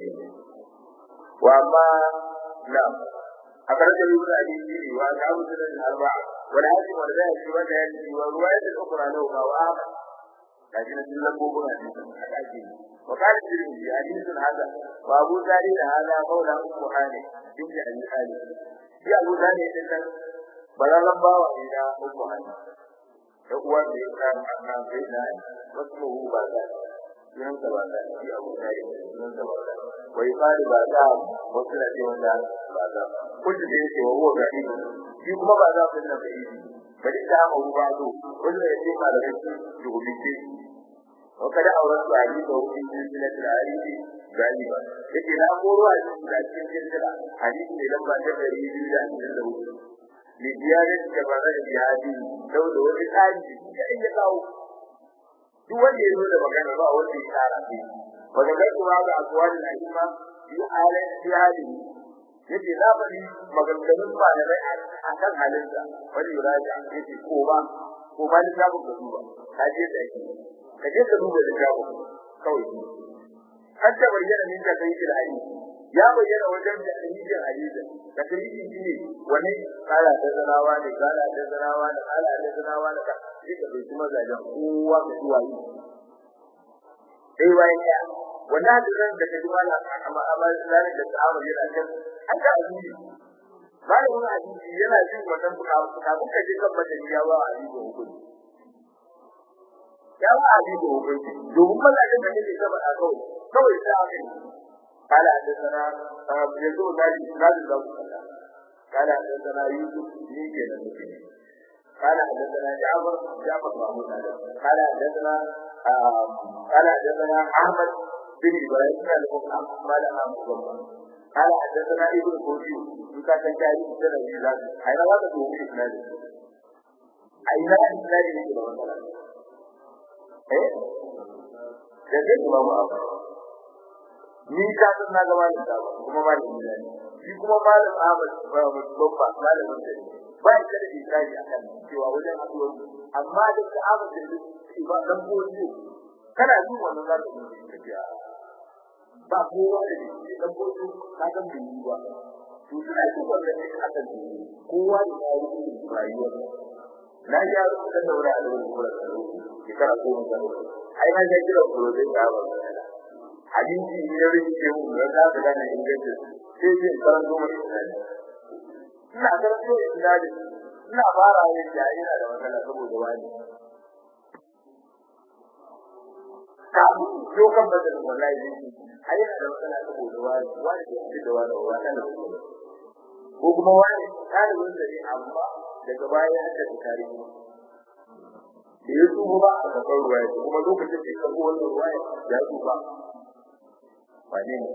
wa ma na أخرج ابن أبي سيري وأصحاب السنن الأربعة والحاكم والبيهقي والبيهقي والرواية الأخرى له وأحمد kaji na cikin lambobin hadisin a ɗaki ne wa kala tirmidhi hadisin hada wa abu zari da hada maula ummu hani inda ali ali shi abu zari din nan balalan bawa ne na ummu hani da uwan da ya kan annan sai na wasu ba da sunan sa ba da shi abu zari sunan sa ba da wa yuqalu ba da wasu na ce wanda ba da kullu da yake wa huwa gari shi kuma ba za ku nan da yi bari ta mu ba do kullu ya ce malamai su dubuce وقد أورثت حديث في سلسلة الحديث غالبا لكن لا أقول cikin سلسلة حديث لما تدري يجوز أن يزوج لزيادة جبارة بهذه لو لو كان كأي يقاو duk wanda ya zo da magana ba wanda ya tsara shi wanda kai kuma ga akwai al'umma fi halin fi halin yace na bari maganganun malamai a kan halinsa wani yuraja yace ko ba ko ba ni sabu ka duba ka je da shi ka je ka duba da jawo kawai har da bayyana min da kai da hadisi ya bayyana wajen da hadisin hadisi da kai shi ne wani kala da zarawa ne kala da zarawa da kala da zarawa da ka shi da bai kuma zaga kowa da zuwa yi sai bayan ya wannan hadisin da kai wala amma amma zalin da sahaba yana kan an ga hadisi malamin hadisi yana jin wannan fuka fuka kuka je kan madaniya ba hadisi hukunci ya ba abi da hukunci domin mazajin da nake gaba a kawai kawai sai aka yi kala da sana ya zo da shi da da ku kala da sana yusuf ni ke da nake kala da sana jafar jafar mahmud da kala da sana kala da sana ahmad bin ibrahim da kuma mala ahmad kala da sana ibnu kodi duka kan jari da da ni da ai na wata domin isnadi ai na isnadi ne da wannan eh da zai kuma mu abu ni ka san na ga malam da kuma malam ne shi kuma malam Ahmad ba mu babba malam ne ba shi da isari akan cewa wajen addu'o'i amma da ka Ahmad da shi ba dan goji kana yin wannan za ka yi tafiya ba kowa da shi dan goji ka san bai yi ba to suna yin wannan ne akan kowa da ya yi rayuwar na ya rubuta da wuri a wurin kula da shekara goma sha hudu ai na ga kira kurozai da ba hadisi ne ya rike mu da za ka gane ingancin sai zai karanto mu isnadi ina karanto isnadi ina fara yin da yana da matsala saboda wani kafin dokan badal wallahi ne ai yana da matsala saboda wani wani da yake da wani wani ko kuma wani ɗalibin da ne amma daga baya ya haddasa tarihi da ya tsufa ba a kasar ruwaya kuma lokacin da ya karɓo wannan ruwaya ya tsufa wane ne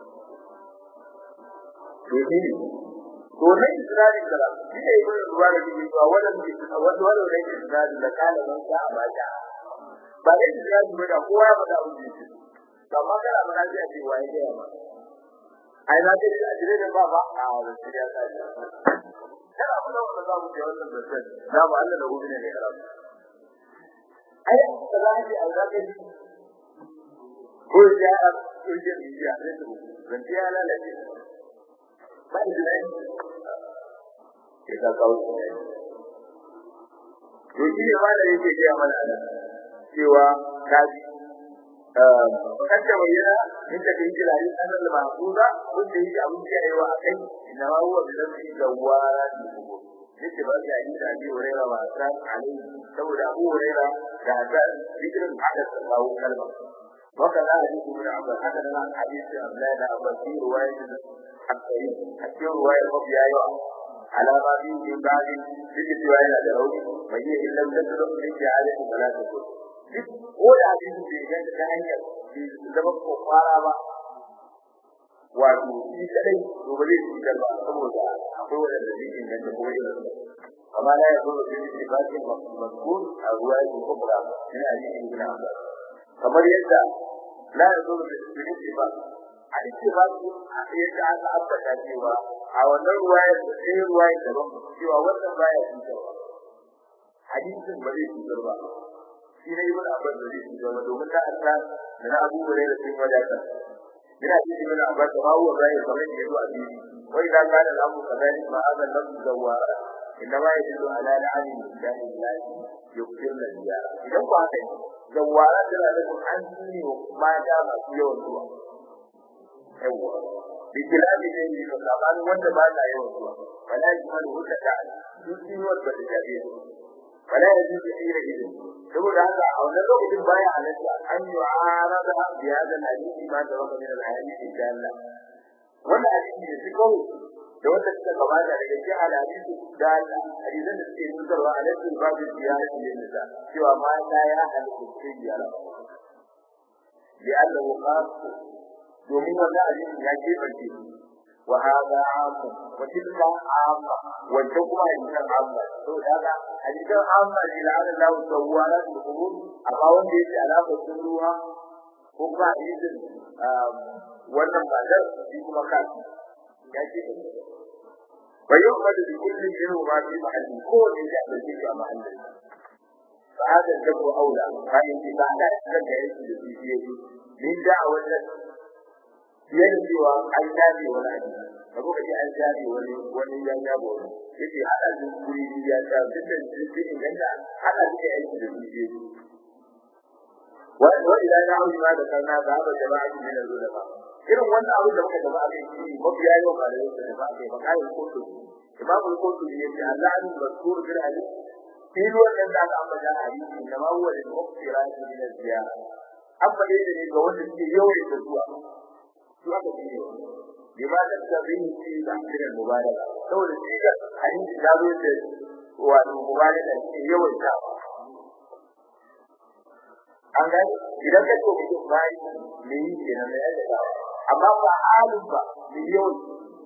to shi ne to ne isra'ili kala shi ne ibn ruwa da yake cewa wannan wanda wannan ne isra'ili da kala man sa a bata ba ne isra'ili ba da kowa ya faɗa abin da yake amma kana mana sai a ce waye da yawa ai na ce a jire da ba ba a wasu ya sa kana kula da za mu je wannan zancen da ba Allah da gobe ne ne karatu ai da za ji a zaka ji ko ya a kurje ni ya ne to zance ya lalace ba da dai ke ka kawo to shi ne ma da yake ga mana nan cewa kaji kanta bayyana in ta kin jira yin sanar da mahfuza wanda yake abin da yayi wa akai inna ma huwa bidan fi gawara ni kubo yake ba ya yi da ji wurera ba san alai saboda abu wurera da da zikirin hada sallahu kalma waka da hadisi ibn abbas haka da hadisi abdullah da abbas fi riwayat al-haqqi a cikin riwayar mafi yawa alama bi min ba'di yake cewa yana da rauni bai yi illa da tsaro da yake alaihi salatu duk ko da hadisi bai ganta ta hanyar zama ko fara ba wato shi kadai to ba zai ci ba saboda akwai wanda zai inganta ko irin amma la ya zo da shi ba shi mazkur a ruwa ya kubra shi ne hadisi ibn Abbas kamar yadda la ya zo da shi ba a cikin ba su yadda aka ambata cewa a wannan ruwaya da sai ruwaya da cewa wannan baya cutarwa hadisin ba zai cutar ba shi ne ibn Abbas da zai cutar domin da Allah da na Abu Hurairah sun wadata ina ji ibn Abbas da hawo zai kamar da yazo a bibi wai da kana lamu kadai ma azan lam zawara inda ma yadullu ala la'ani lillahi yuqtil nabiyya idan ba haka zawara tana da an tsine mata masu yawan zuwa yawa bikilabi ne ne ka saban wanda ba ta yawan zuwa wala yajmalu hutta ta duk sun yi wata da jabe wala yaji da ira idan saboda haka a wannan lokacin baya halatta an yi arada bi hada hadisi ma da waka min al-hadisi da Allah wannan hadisi da shi kawai da wanda suka gabata daga cikin hadisi da Allah hadisan da suke nutarwa a cikin babu ziyarati lin nisa cewa mata ya halatta su ziyara bi Allah qas domin wannan hadisi ya ke barke wa hada amma wa tilka amma wanda kuma hadisan amma to daga hadisan amma ne la Allah sawwara da kubur amma wanda yake alaka sun ruha ko ba hadisin wannan ba da shi kuma kafi ya ce ويؤمن بكل منهما في محل كون يعمل به محل فهذا الذكر اولى فان بعد ذلك يجب في من دعوه fiye cewa an jabe wani abu da kuka ji an jabe wani wani ya jabo wani yake hada da kuri ya ta duk da shi inganta hada da aiki da shi wa wa ila ya auri ma da kana da ba jama'a ne da zuwa irin wannan abin da muka gaba a kai shi mafiya yau ba da yau da ba kai ba kai kotu imamu kotu ne ya Allah an mazkur bil hadith in wannan da aka ambata hadisi da ma huwa lil muqtira min az-ziyara amma dai ne ga wanda suke yawan da zuwa su aka ce bima da sabin shi da kiran mubaraka saboda shi ga hadisi da zo da wato mubaraka ne yawan da an ga idan ka ce mutum bai me yi kenan da yadda amma ba halin ba miliyon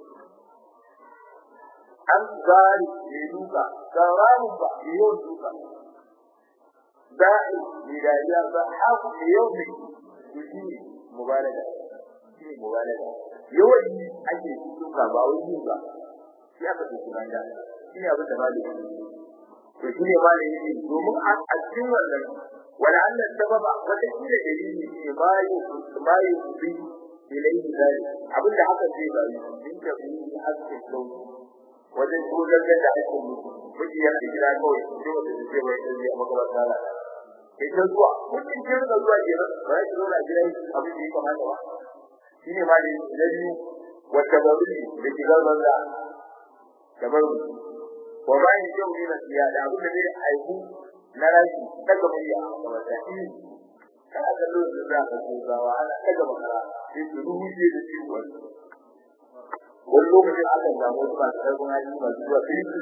an zari mai duka tsaranin ba miliyon duka da'i mai dariya ba haku miliyon ne su shi ne mubaraka shi ne mubaraka yawan yi ake duka ba wai yi ba shi aka ce kuma da shi ne abin da ba da to shi ne ba da yi domin a cikin wannan ولعل السبب وتكيل دليل ما ما يفضي إليه ذلك abin da haka zai bari din ka bi hakkin sauki wajen koyar da hakkin mutum miji yana gida kawai sai wanda zai bai da ya maka wata rana kai ta zuwa mutum ke da zuwa gida ba ya zo na gida abin da ya kamata ba shine ma da nabi wata bari da gida banza da bari wa ba ni jau ne na siya da abin da zai haihu na rashi daga murya a wata kana da lokacin da ka ko gawa ana daga makara sai su rubuce da shi wani wani lokacin aka samu wasu masu karfin hali masu zuwa sai su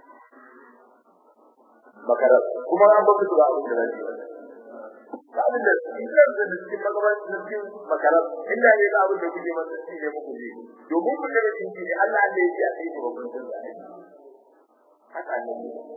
makara kuma an baka su ba abin da zai ba abin da in kan da cikin magabaci na cikin makara inda ne ga abin da kuke masa shi ne muku ne domin ku daga cikin ne Allah ne ya ce a kai babban sun da haka ne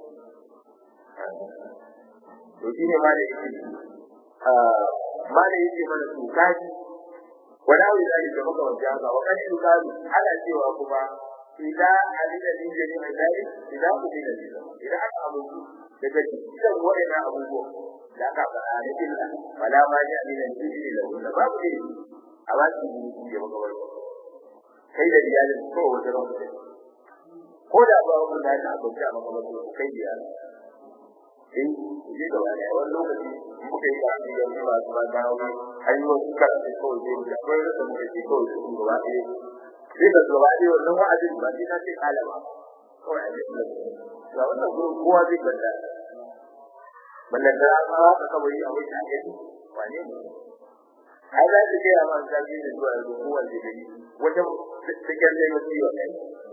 to shi ne ma da yake ma da yake mana su kaji wala wai zai da maka wanda haka wa kaji su kaji ana cewa kuma idan alida din jini mai dai idan ku bi da idan aka abubu daga cikin wa'ina abubuwa da aka fara da illa wala ma ya alida din jini da wanda babu ne a ba su jini da maka wanda kai da iyalin ko wata ran ko da ba wani da aka abubu a maka wanda kai da iyalin in ji gaba da wani lokaci muka yi karatu da mu masu ba da wani hanyoyin su karatu kawai zai da akwai rasa mu da ke kawai su gaba ɗaya sai da gaba ɗaya wannan wa'azin ba sai na ce kala ba kawai a jikin lafiya ga wannan gurin kowa zai banda ballan da an hawa ka kabari a wani ake wane ne ai za ta gaya ma ta da zuwa yanzu kowanne gari wata cikin zai masu yi wa kai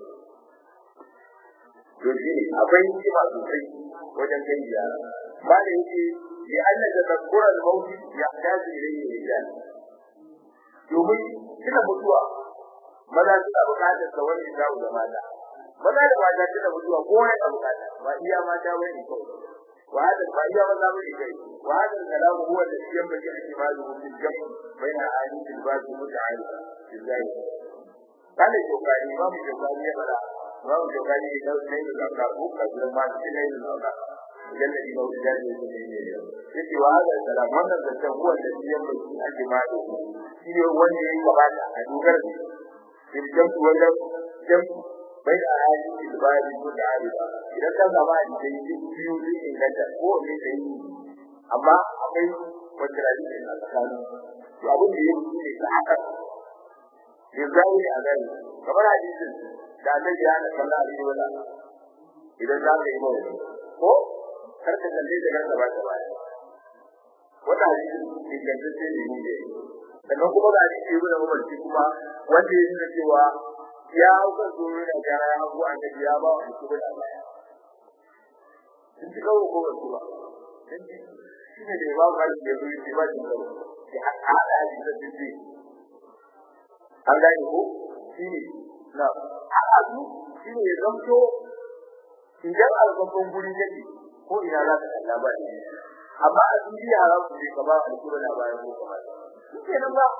to shi ne akwai hikima sosai wajen kai ziyara ba da yake ya Allah da tsakkura da mauti ya tashi ilayhi rijal domin kina mutuwa maza suna bukatar sa wani dawo da mata maza da mata suna mutuwa ko wani da bukata ba iya mata bane kawai wa hada ba iya maza bane kai wa hada kalamu huwa da shi yamba kike kimanu fil jam baina ahadith al ba'd muta'alliq billahi kana kokari ba mu kokari ya fara ba mu kokari da sai da ka ku ka da ma shi ne da jannati ba da jari ne ne yake wa hada salam wannan da ta huwa da shi yamba shi ake ma da shi ne wanda ya gabata a dogar ne in jamtu wajen jamtu bai da hali da ba da ko da hali ba idan ka zama da dai biyu ne inganta ko ne da yi amma akwai wanda rayu ne a tsakanin to abin da yake ne ta haka yanzu ne a gani kamar hadisin da annabi ya sallallahu alaihi wa sallam idan za ka yi mawa ko kar ka kalle da kanka ba ta baya wannan hadisin ingantacce ne ne sannan kuma da hadisi ibn Umar shi kuma wanda ya nuna cewa ya hauka zuru da gara ya hagu annabi ya ba wa shi da baya sun ci kawo ko wasu ba shi ne da ya ba ka da zuru shi ba shi kawo shi haka da hadisi da shi an gane ko shi ne na haka su shi ne ya zamto idan alƙaƙon guri kake ko ina za ka kalla ba ne amma a cikin yara ku ne ka ba alƙura da bayan ko kamar shi ke nan ba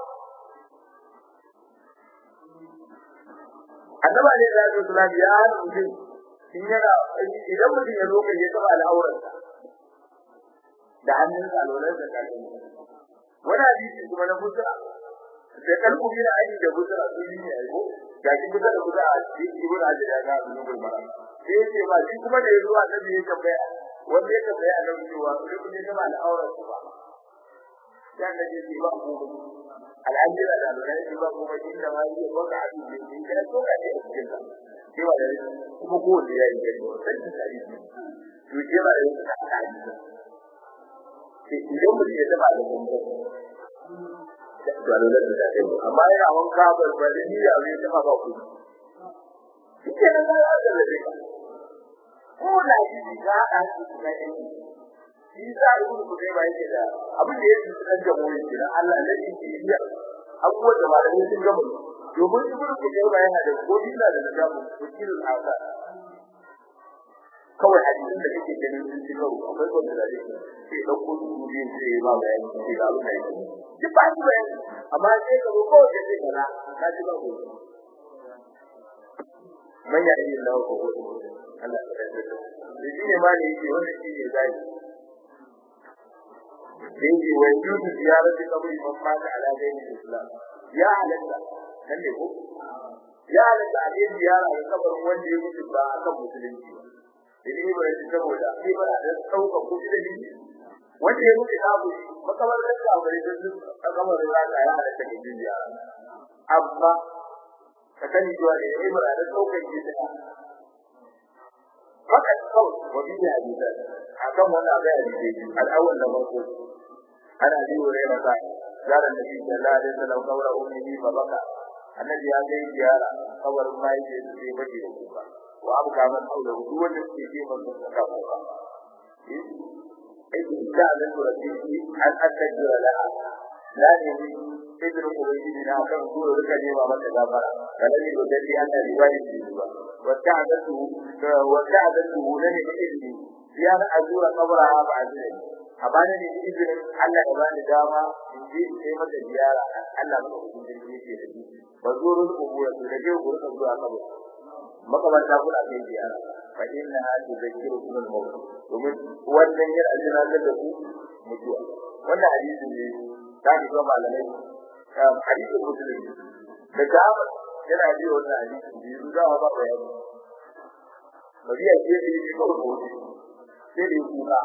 annaba ne da ya zuwa ya hana mutum in yana idan mutum ya zo kan ya taba al'aurarsa da hannunsa alwalar da kafin wani hadisi kuma na musa da kalbu yana aiki da musa a sun yi aiko ga shi kusa da kusa a cikin ibn hajar ya ga sunan gulmara sai ya ce ba shi kuma da ya zo annabi ya tambaya wanda ya tambaya annabi cewa sai kun yi taba al'aurarsa ba dan da yake ba ku al'ajira da Allah yake ba ku inda ma yake baka a cikin shi kada to ka ne a cikin ka cewa da kuma ko da yayi gani sai da tare to cewa da yake ka ta yi sai idan mutum ya taba da kuma da Allah da ta yi amma yana wanka ba ba da ni ya zai taba ba ku shi ke nan da Allah da ka ko da shi ka a cikin ka shi za a yi ku ba yake da abin da yake cikin jamhuri kenan Allah ne yake iya abubuwan da malamai sun gama domin ibn Qudayma yana da godi da da namu wakilul asa kawai hadisin da kake ganin sun ci karo akwai wanda da yake sai da ko su ne sai ba bayani sai da abin da yake duk ba shi bayani amma sai ka ko da sai kana ka ji ba ko man ya yi Allah ko Allah ya tsare shi ne ma ne yake wanda shi ne zai yake wa yuzu ziyarati kabri man mata ala dini islam ya halatta kan ne ko ya halatta a yi ziyara ga kabarin wanda ya mutu ba a kan musulunci idan ba ya saboda sai ba da sauka kudi da shi wanda ya mutu abu makabar da ta bari da su a kabarin da ya halatta ga ziyara amma ka sani cewa da ya ba da sauka ke da fakat kawai wa biya hadisa akan wannan ga hadisi al-awwal da farko ana ji wa rai masa zara nabi sallallahu alaihi wasallam kawra ummi fa baka annabi ya ga ziyara kawar mai ce sai bace da kuka wa abu ka man haula duk wanda ke ji man ka kuka eh da da rabbi an atajira la la ne idan ubangiji na kan zuwa rika nema mata gafara kana ne da dai Allah riwayi ce ba wa ta'adatu wa ta'adatu lani ilmi ya azura qabra ba azura a bani ne izinin Allah ya bani dama in je in kai mata ziyara Allah ba ku jin da yake da ni ba zurul kubura da rage gurin zuwa kabo makabarta kuna kai ziyara fa inna hadu zakirukum al-maut domin wannan yana ajina da ku mutuwa wannan hadisi ne da ni ga malamai hadisi muslim da ga yana ji wannan hadisi biyu za ba bayani bariya ce da yake ko ko sai da kuka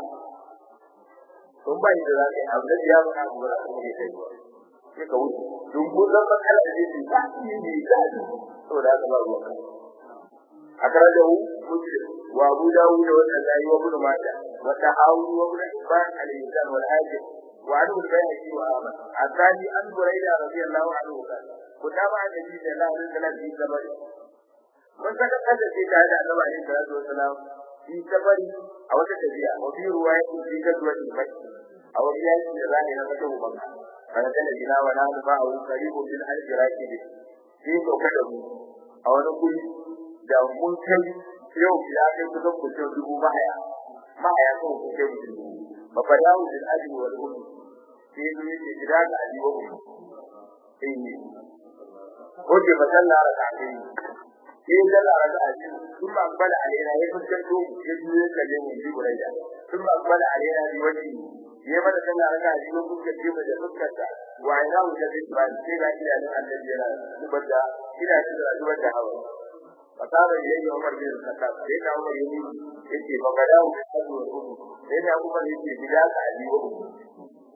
don bai da zai abu da ya ba ku ba ku ne kai sai ka wuce don ko zan matsala da yake ba shi ne da to da ka ba ruwa akarajahu muslim wa abu dawud wa an-nasa'i wa ibn majah wa tahawi wa ibn hibban al-insan wal hakim wa an al-bayhaqi wa ahmad akani an burayda radiyallahu anhu qala kutaba an-nabi sallallahu alaihi wasallam fi sabari mun saka kada sai da annabi alaihi salatu wasallam fi sabari a wata tafiya wa fi ruwaya fi gadwati makki a wani yaki da zai na mata ubanka kana kana gina wa na ba a wani karibu bil al-iraqi bi sai ko kada mu a wani guri da mun kai yau ya kai kusan mutum dubu mahaya mahaya kan ku kai mutum dubu ba fa dawo bil ajri wal ummi sai ne yake gida da aji wa ummi eh ko ke masalla raka'atai sai dalla raka'atai sun ba bala alaina ya fuskanto ya juye kalle mu ji buraida sun ba bala alaina bi wani ya mana dalla raka'atai ko kuka ce mu da fuskarta wa ina mu da ba sai ga idanun annabi yana zubar da ina da zubar da hawa fasara da yayi Umar bin Khattab sai da Umar yayi yace ba ga dawo da kazo ko sai da Umar yace gida ka ali wa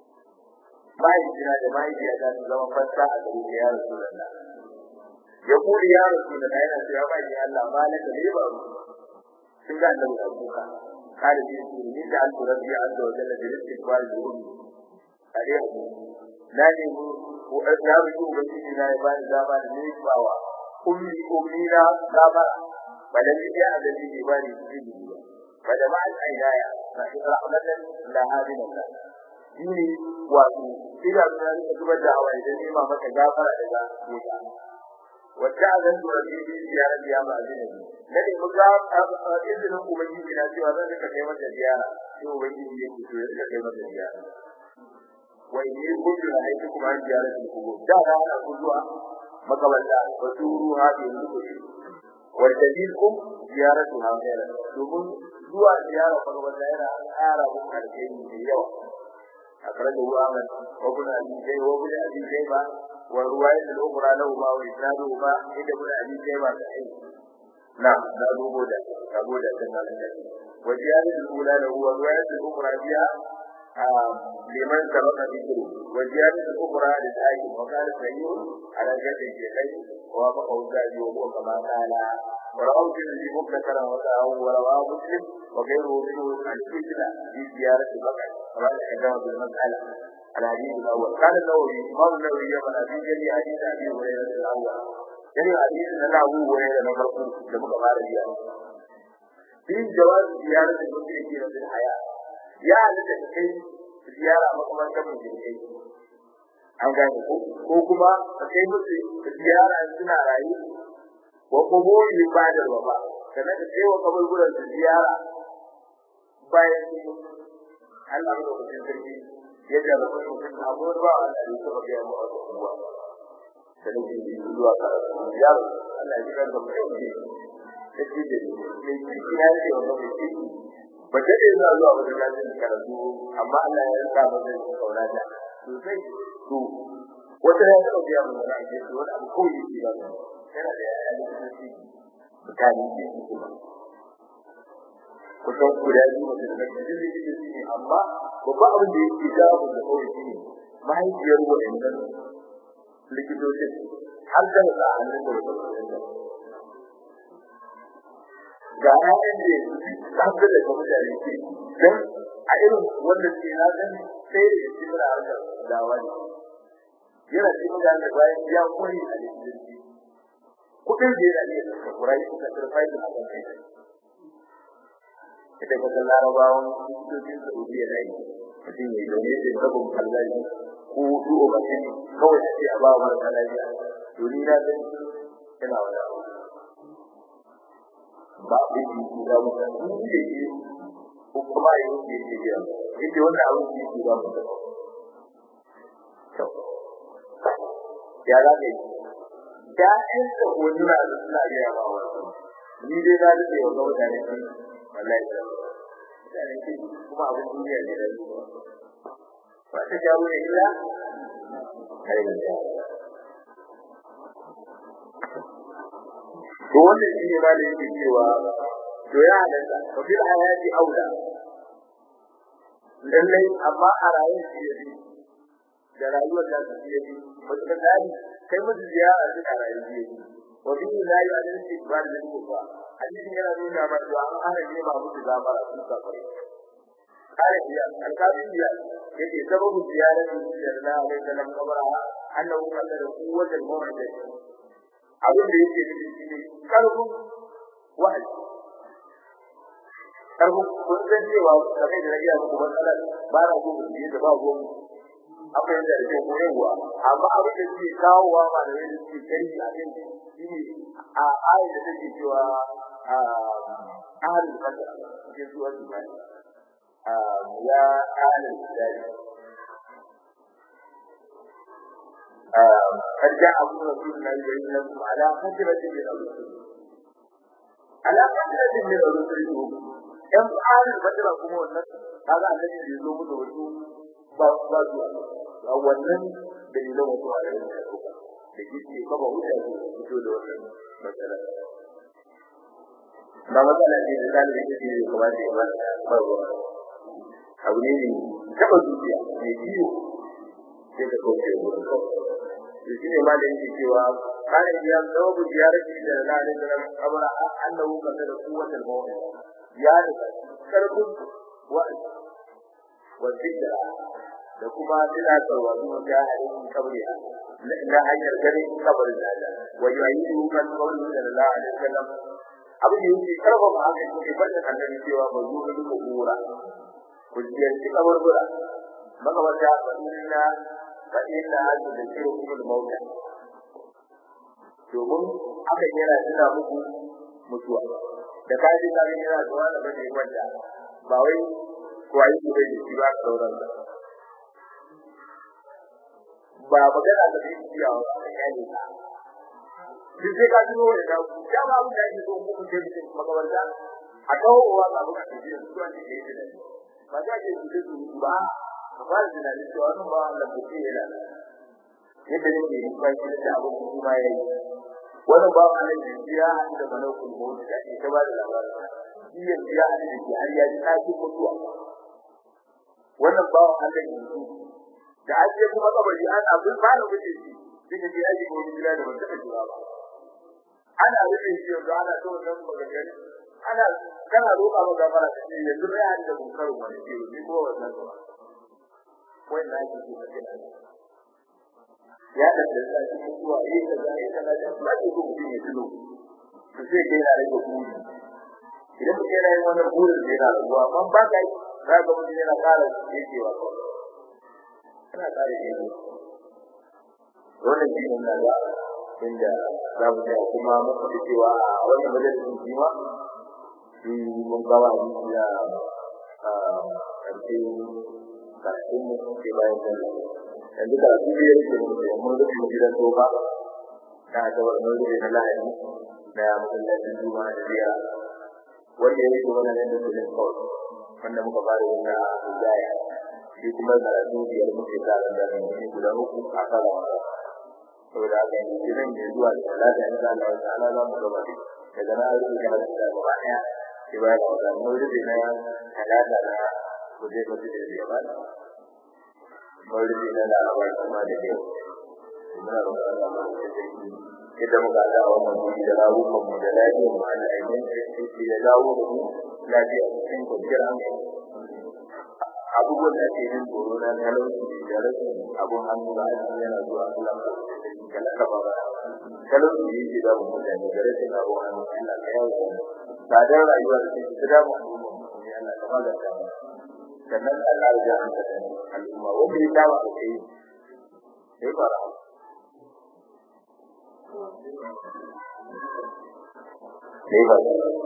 mahaifina da mahaifiyata su zama fassa a gare ka ya Rasulullah ya kuri ya Rasulullah yana cewa ba ni Allah malaka ne ba sun ga annabi da kuka قال لي إني جعلت ربي عز وجل بالاستقبال ذنوبي عليه لا نمو وأنا رجوع بسيطة لا يبان زمان نيسباوا أمي أمي لا زمان بل الذي الذي يبان سيدي فجمعت عيناي رحمة لها من الله shine wato ina da rika zubar da hawaye da nema maka gafara daga wuta wacce a zan tura bi bi ziyara biya ma azina na ne mu ga izinin ubangiji na cewa zan rika kai mata ziyara sai ubangiji ya ce ya rika kai mata ziyara wai ne kullu na aiki kuma an ziyara su kugo da da ana ku zuwa makaballa wa turu ha bi lukushi wa tadilkum ziyaratu ha khairan domin zuwa ziyara makaballa yana ƙara muku alheri da yawa أخرجه أحمد وابن أبي شيبة وابن أبي شيبة والرواية الأخرى لهما وإسنادهما عند ابن أبي شيبة صحيح نعم لا أبو دا أبو دا كما وزيادة الأولى له والرواية الأخرى فيها لمن سبق ذكره وزيادة الأخرى للآية وقال سعيد على جد الشيخين ووافقه الزاهد وهو كما قال ورواه الترمذي مبتكرا وسعه ورواه مسلم وغيره منه عن الفتنة في زيارة البقر كما تقدم في المسألة الحديث الأول قال النووي إمام النووي يمن في جميع حديث أبي هريرة الأول جميع حديث أن أبو هريرة نفرق لم قال في جواز زيارة المشركين في الحياة يا لتكي زيارة مقام كم jirgin an gane ko ko kuma ka kai musu ziyara suna rayu wa kuburi badar wa ba kana da kai wa kaburburan su ziyara bayan Allah ya rubuta sarki ya jarraba mutum da abubuwa ba Allah ya saba ga mu abubuwa sai ne ji zuwa ka ziyara Allah ya kira da mutum ne sai da ne ne kina ne wannan mutum ba ta da zuwa zuwa wajen lafiyar karatu amma Allah ya sa masa kauna da sosai to wata ya taɓa biya mun wani ake so wani abu kawai yake ba mu yana da yaya da kuma shi mutane ne su kuma kusan guda biyu mutum da kan jini da shi ne amma babban abin da yake jawo da kawai shi ne mahaifiyar wa'annan likitocin har da sa hannun da wata ga ƴaƴan da tafi da kuma da yake dan a irin wanda ke na gani sai da shi da harkar dawa ne yana cikin da ne bayan ya koyi a likitanci kudin da yana iya saka kurai suka turfai da akan kai ita ga larabawan likitocin saudiya na yi mutum ya zaune da sabon kallaji ko du'o mutum kawai sai a ba wa mara lafiya to ni na gani yana wani abu ba abin da yake da mutane in da yake ko kuma yin da yake biya yake wannan abin da yake da mutane to ya za ka yi ya'yan da hotuna da suna iya ba wa ni dai na da yawa ga mutane sun wallahi da mutane sun kuma abin duniya ne da su ba ta jawo ne illa kai da to wannan shi ne ma da yake cewa to ya halatta fa bil hayati aula lallai amma a rayuwar shi yafi da rayuwar da su yafi mutum da kai mutum ziyara shi a rayuwar shi yafi wa bi la yu'adil istiqbal lil kufa hadisin yana nuna ma cewa an hana ne ba mutu zamara sun safari kare biya alƙalin biya yake sababu ziyaratu sallallahu alaihi wasallam kabara annahu qala quwwatul mu'min abin da yake nufi shi ne karfin wahayi karfin kun san cewa kamar da rage muku matsalar ba na so mu da ba go mu akwai da rage ko yawa amma abin da ke kawowa ma da yake ke kai a kan shi ne a ayi da take cewa a ahlul fadl ke zuwa zuwa a ya ahlul fadl قد جاءكم رسول الله يبين لكم على فترة من الرسل على فترة من الرسل in tsarin fatira kuma wannan kaga annabi bai zo mu da wasu ba ba su a wannan dalilan wasu a yayin da suka da yake kaba wuta su fito da wannan matsala ba matsala ce da zalimi yake da kuma da ba ba abu ne ne taba zuciya ne biyo sai ka kauce wurin kawai to shine ma da yake cewa kana ya sababu ziyarati da Allah alaihi wasallam amara annahu kana da kuwatul mu'min ya da karfin wa'azi wa zikra da kuma tunatarwa kuma ga hadin kabriya na hanyar ganin kabarin Allah wa yu'ayyidu kan qawli sallallahu alaihi wasallam abu da yake karfafa haka yake bada annabi cewa ba zuwa da kubura ku ziyarci kabarbura magabata fadina fadina hadu da kiro kuma da mauta domin haka yana tuna muku mutuwa da kaji ka ga yana zuwa da bane wanda ba wai kuwayi ku bai shi ba sauran da ba magana da zai iya wa kayani ka duk sai ka tuno da da ya ba mu da ko ku ce cikin makabarta a kawo wa ga buka ce su an ce yake da ba za ke su su ba ka fara tunanin cewa wannan ba Allah ko ce yana yadda nake yi ba shi da abu kuma yayi wannan ba Allah ne ya haɗu da malakul maut da ke ta ba da labarin shi ya ya haɗu da shi har ya ji ɗakin mutuwa wannan ba Allah ne da ake kuma kabari an abin ba da wuce shi duka je aji ko gida da wanda take ba ana wuce shi yanzu ana so nan magana ana kana roƙa ba gafara ta ce yanzu bai an da bunkarin wani ce ni ko wannan ba wai na ji ko kake ya da da shi mutuwa eh da zai kana da ba ke ko mutum ya tuno to sai kai na rage buri idan mutum yana yin wannan burin da yana rabuwa amma ba ka yi za ka mutum yana ƙara yakewa kawai kana ƙara yakewa wannan shi ne na da inda za mu ga kuma muka ji cewa a wannan majalisin jima shi mun gawa ni da a ƙarfi kafin mu ke bayan da yanzu da su biyar ke mun rufe mu gidan tofa na da wannan rufe na lahadi na masallacin juma'a da biya wanda ya yi wannan yadda su ne kawai wanda muka fara yin na hijaya shi kuma karatu biyar muke tsara da ne guda uku a kan wasa saboda haka yanzu gidan da zuwa da talata in Allah wa ta'ala za mu gaba daga na rufe da da gaba daya sai ba da wannan mun rufe na talata na kuje ba da ya ba mun rufe na laraba kuma da yau muna roƙon Allah ma da take idan muka ga wannan guri da rawukan mu da lafiyar mu Allah ya yi shi da dawo da mu lafiya cikin kwanciyar hankali abubuwan da ke yin tsoro na talauci da rashin abun hannu da aiki yana zuwa Allah ka kala ka ba talauci da yake da mutane da rashin abun hannu Allah ka yawo tsadar rayuwa da take da mu ne Allah ka maganta sannan Allah ya ji hankali al'umma wanda ya dawo a kai sai fara sai ba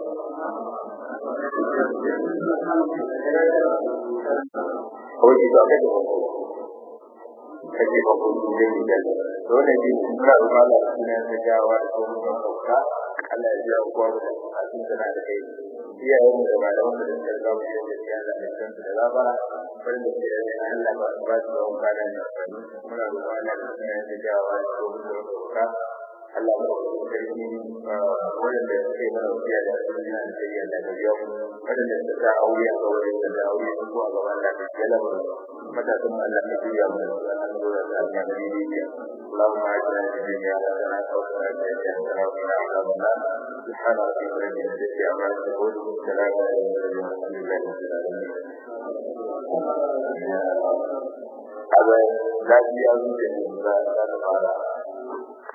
kawai shi zaɓe da wani kake ba ko su zai yi dole ne su mura da mala su ne na jawa da sauran yan kauka Allah ya biya kowa da bukatun da na da kai iyayen da ba da wanda da suka zama yau da ya da da kansu da zaba farin da ke da Allah ba su ba su da wani kada ne muna da mala su ne na jawa da sauran yan kauka Allah ya ba su karfi wanda suke mana wuya da su ne da ya da da yau wanda suka sa aure a gaure da aure ko a gaban da ke lamar matakan Allah ne duniya mu da Allah da Allah ne duniya Allahumma ajina fi dunya hasana wa fil akhirati hasana wa qina adhaban nar subhana rabbika rabbil izzati amma yasifun salamun ala al-mursalin walhamdulillahi rabbil alamin Abai lafiya zuciya da za ta fara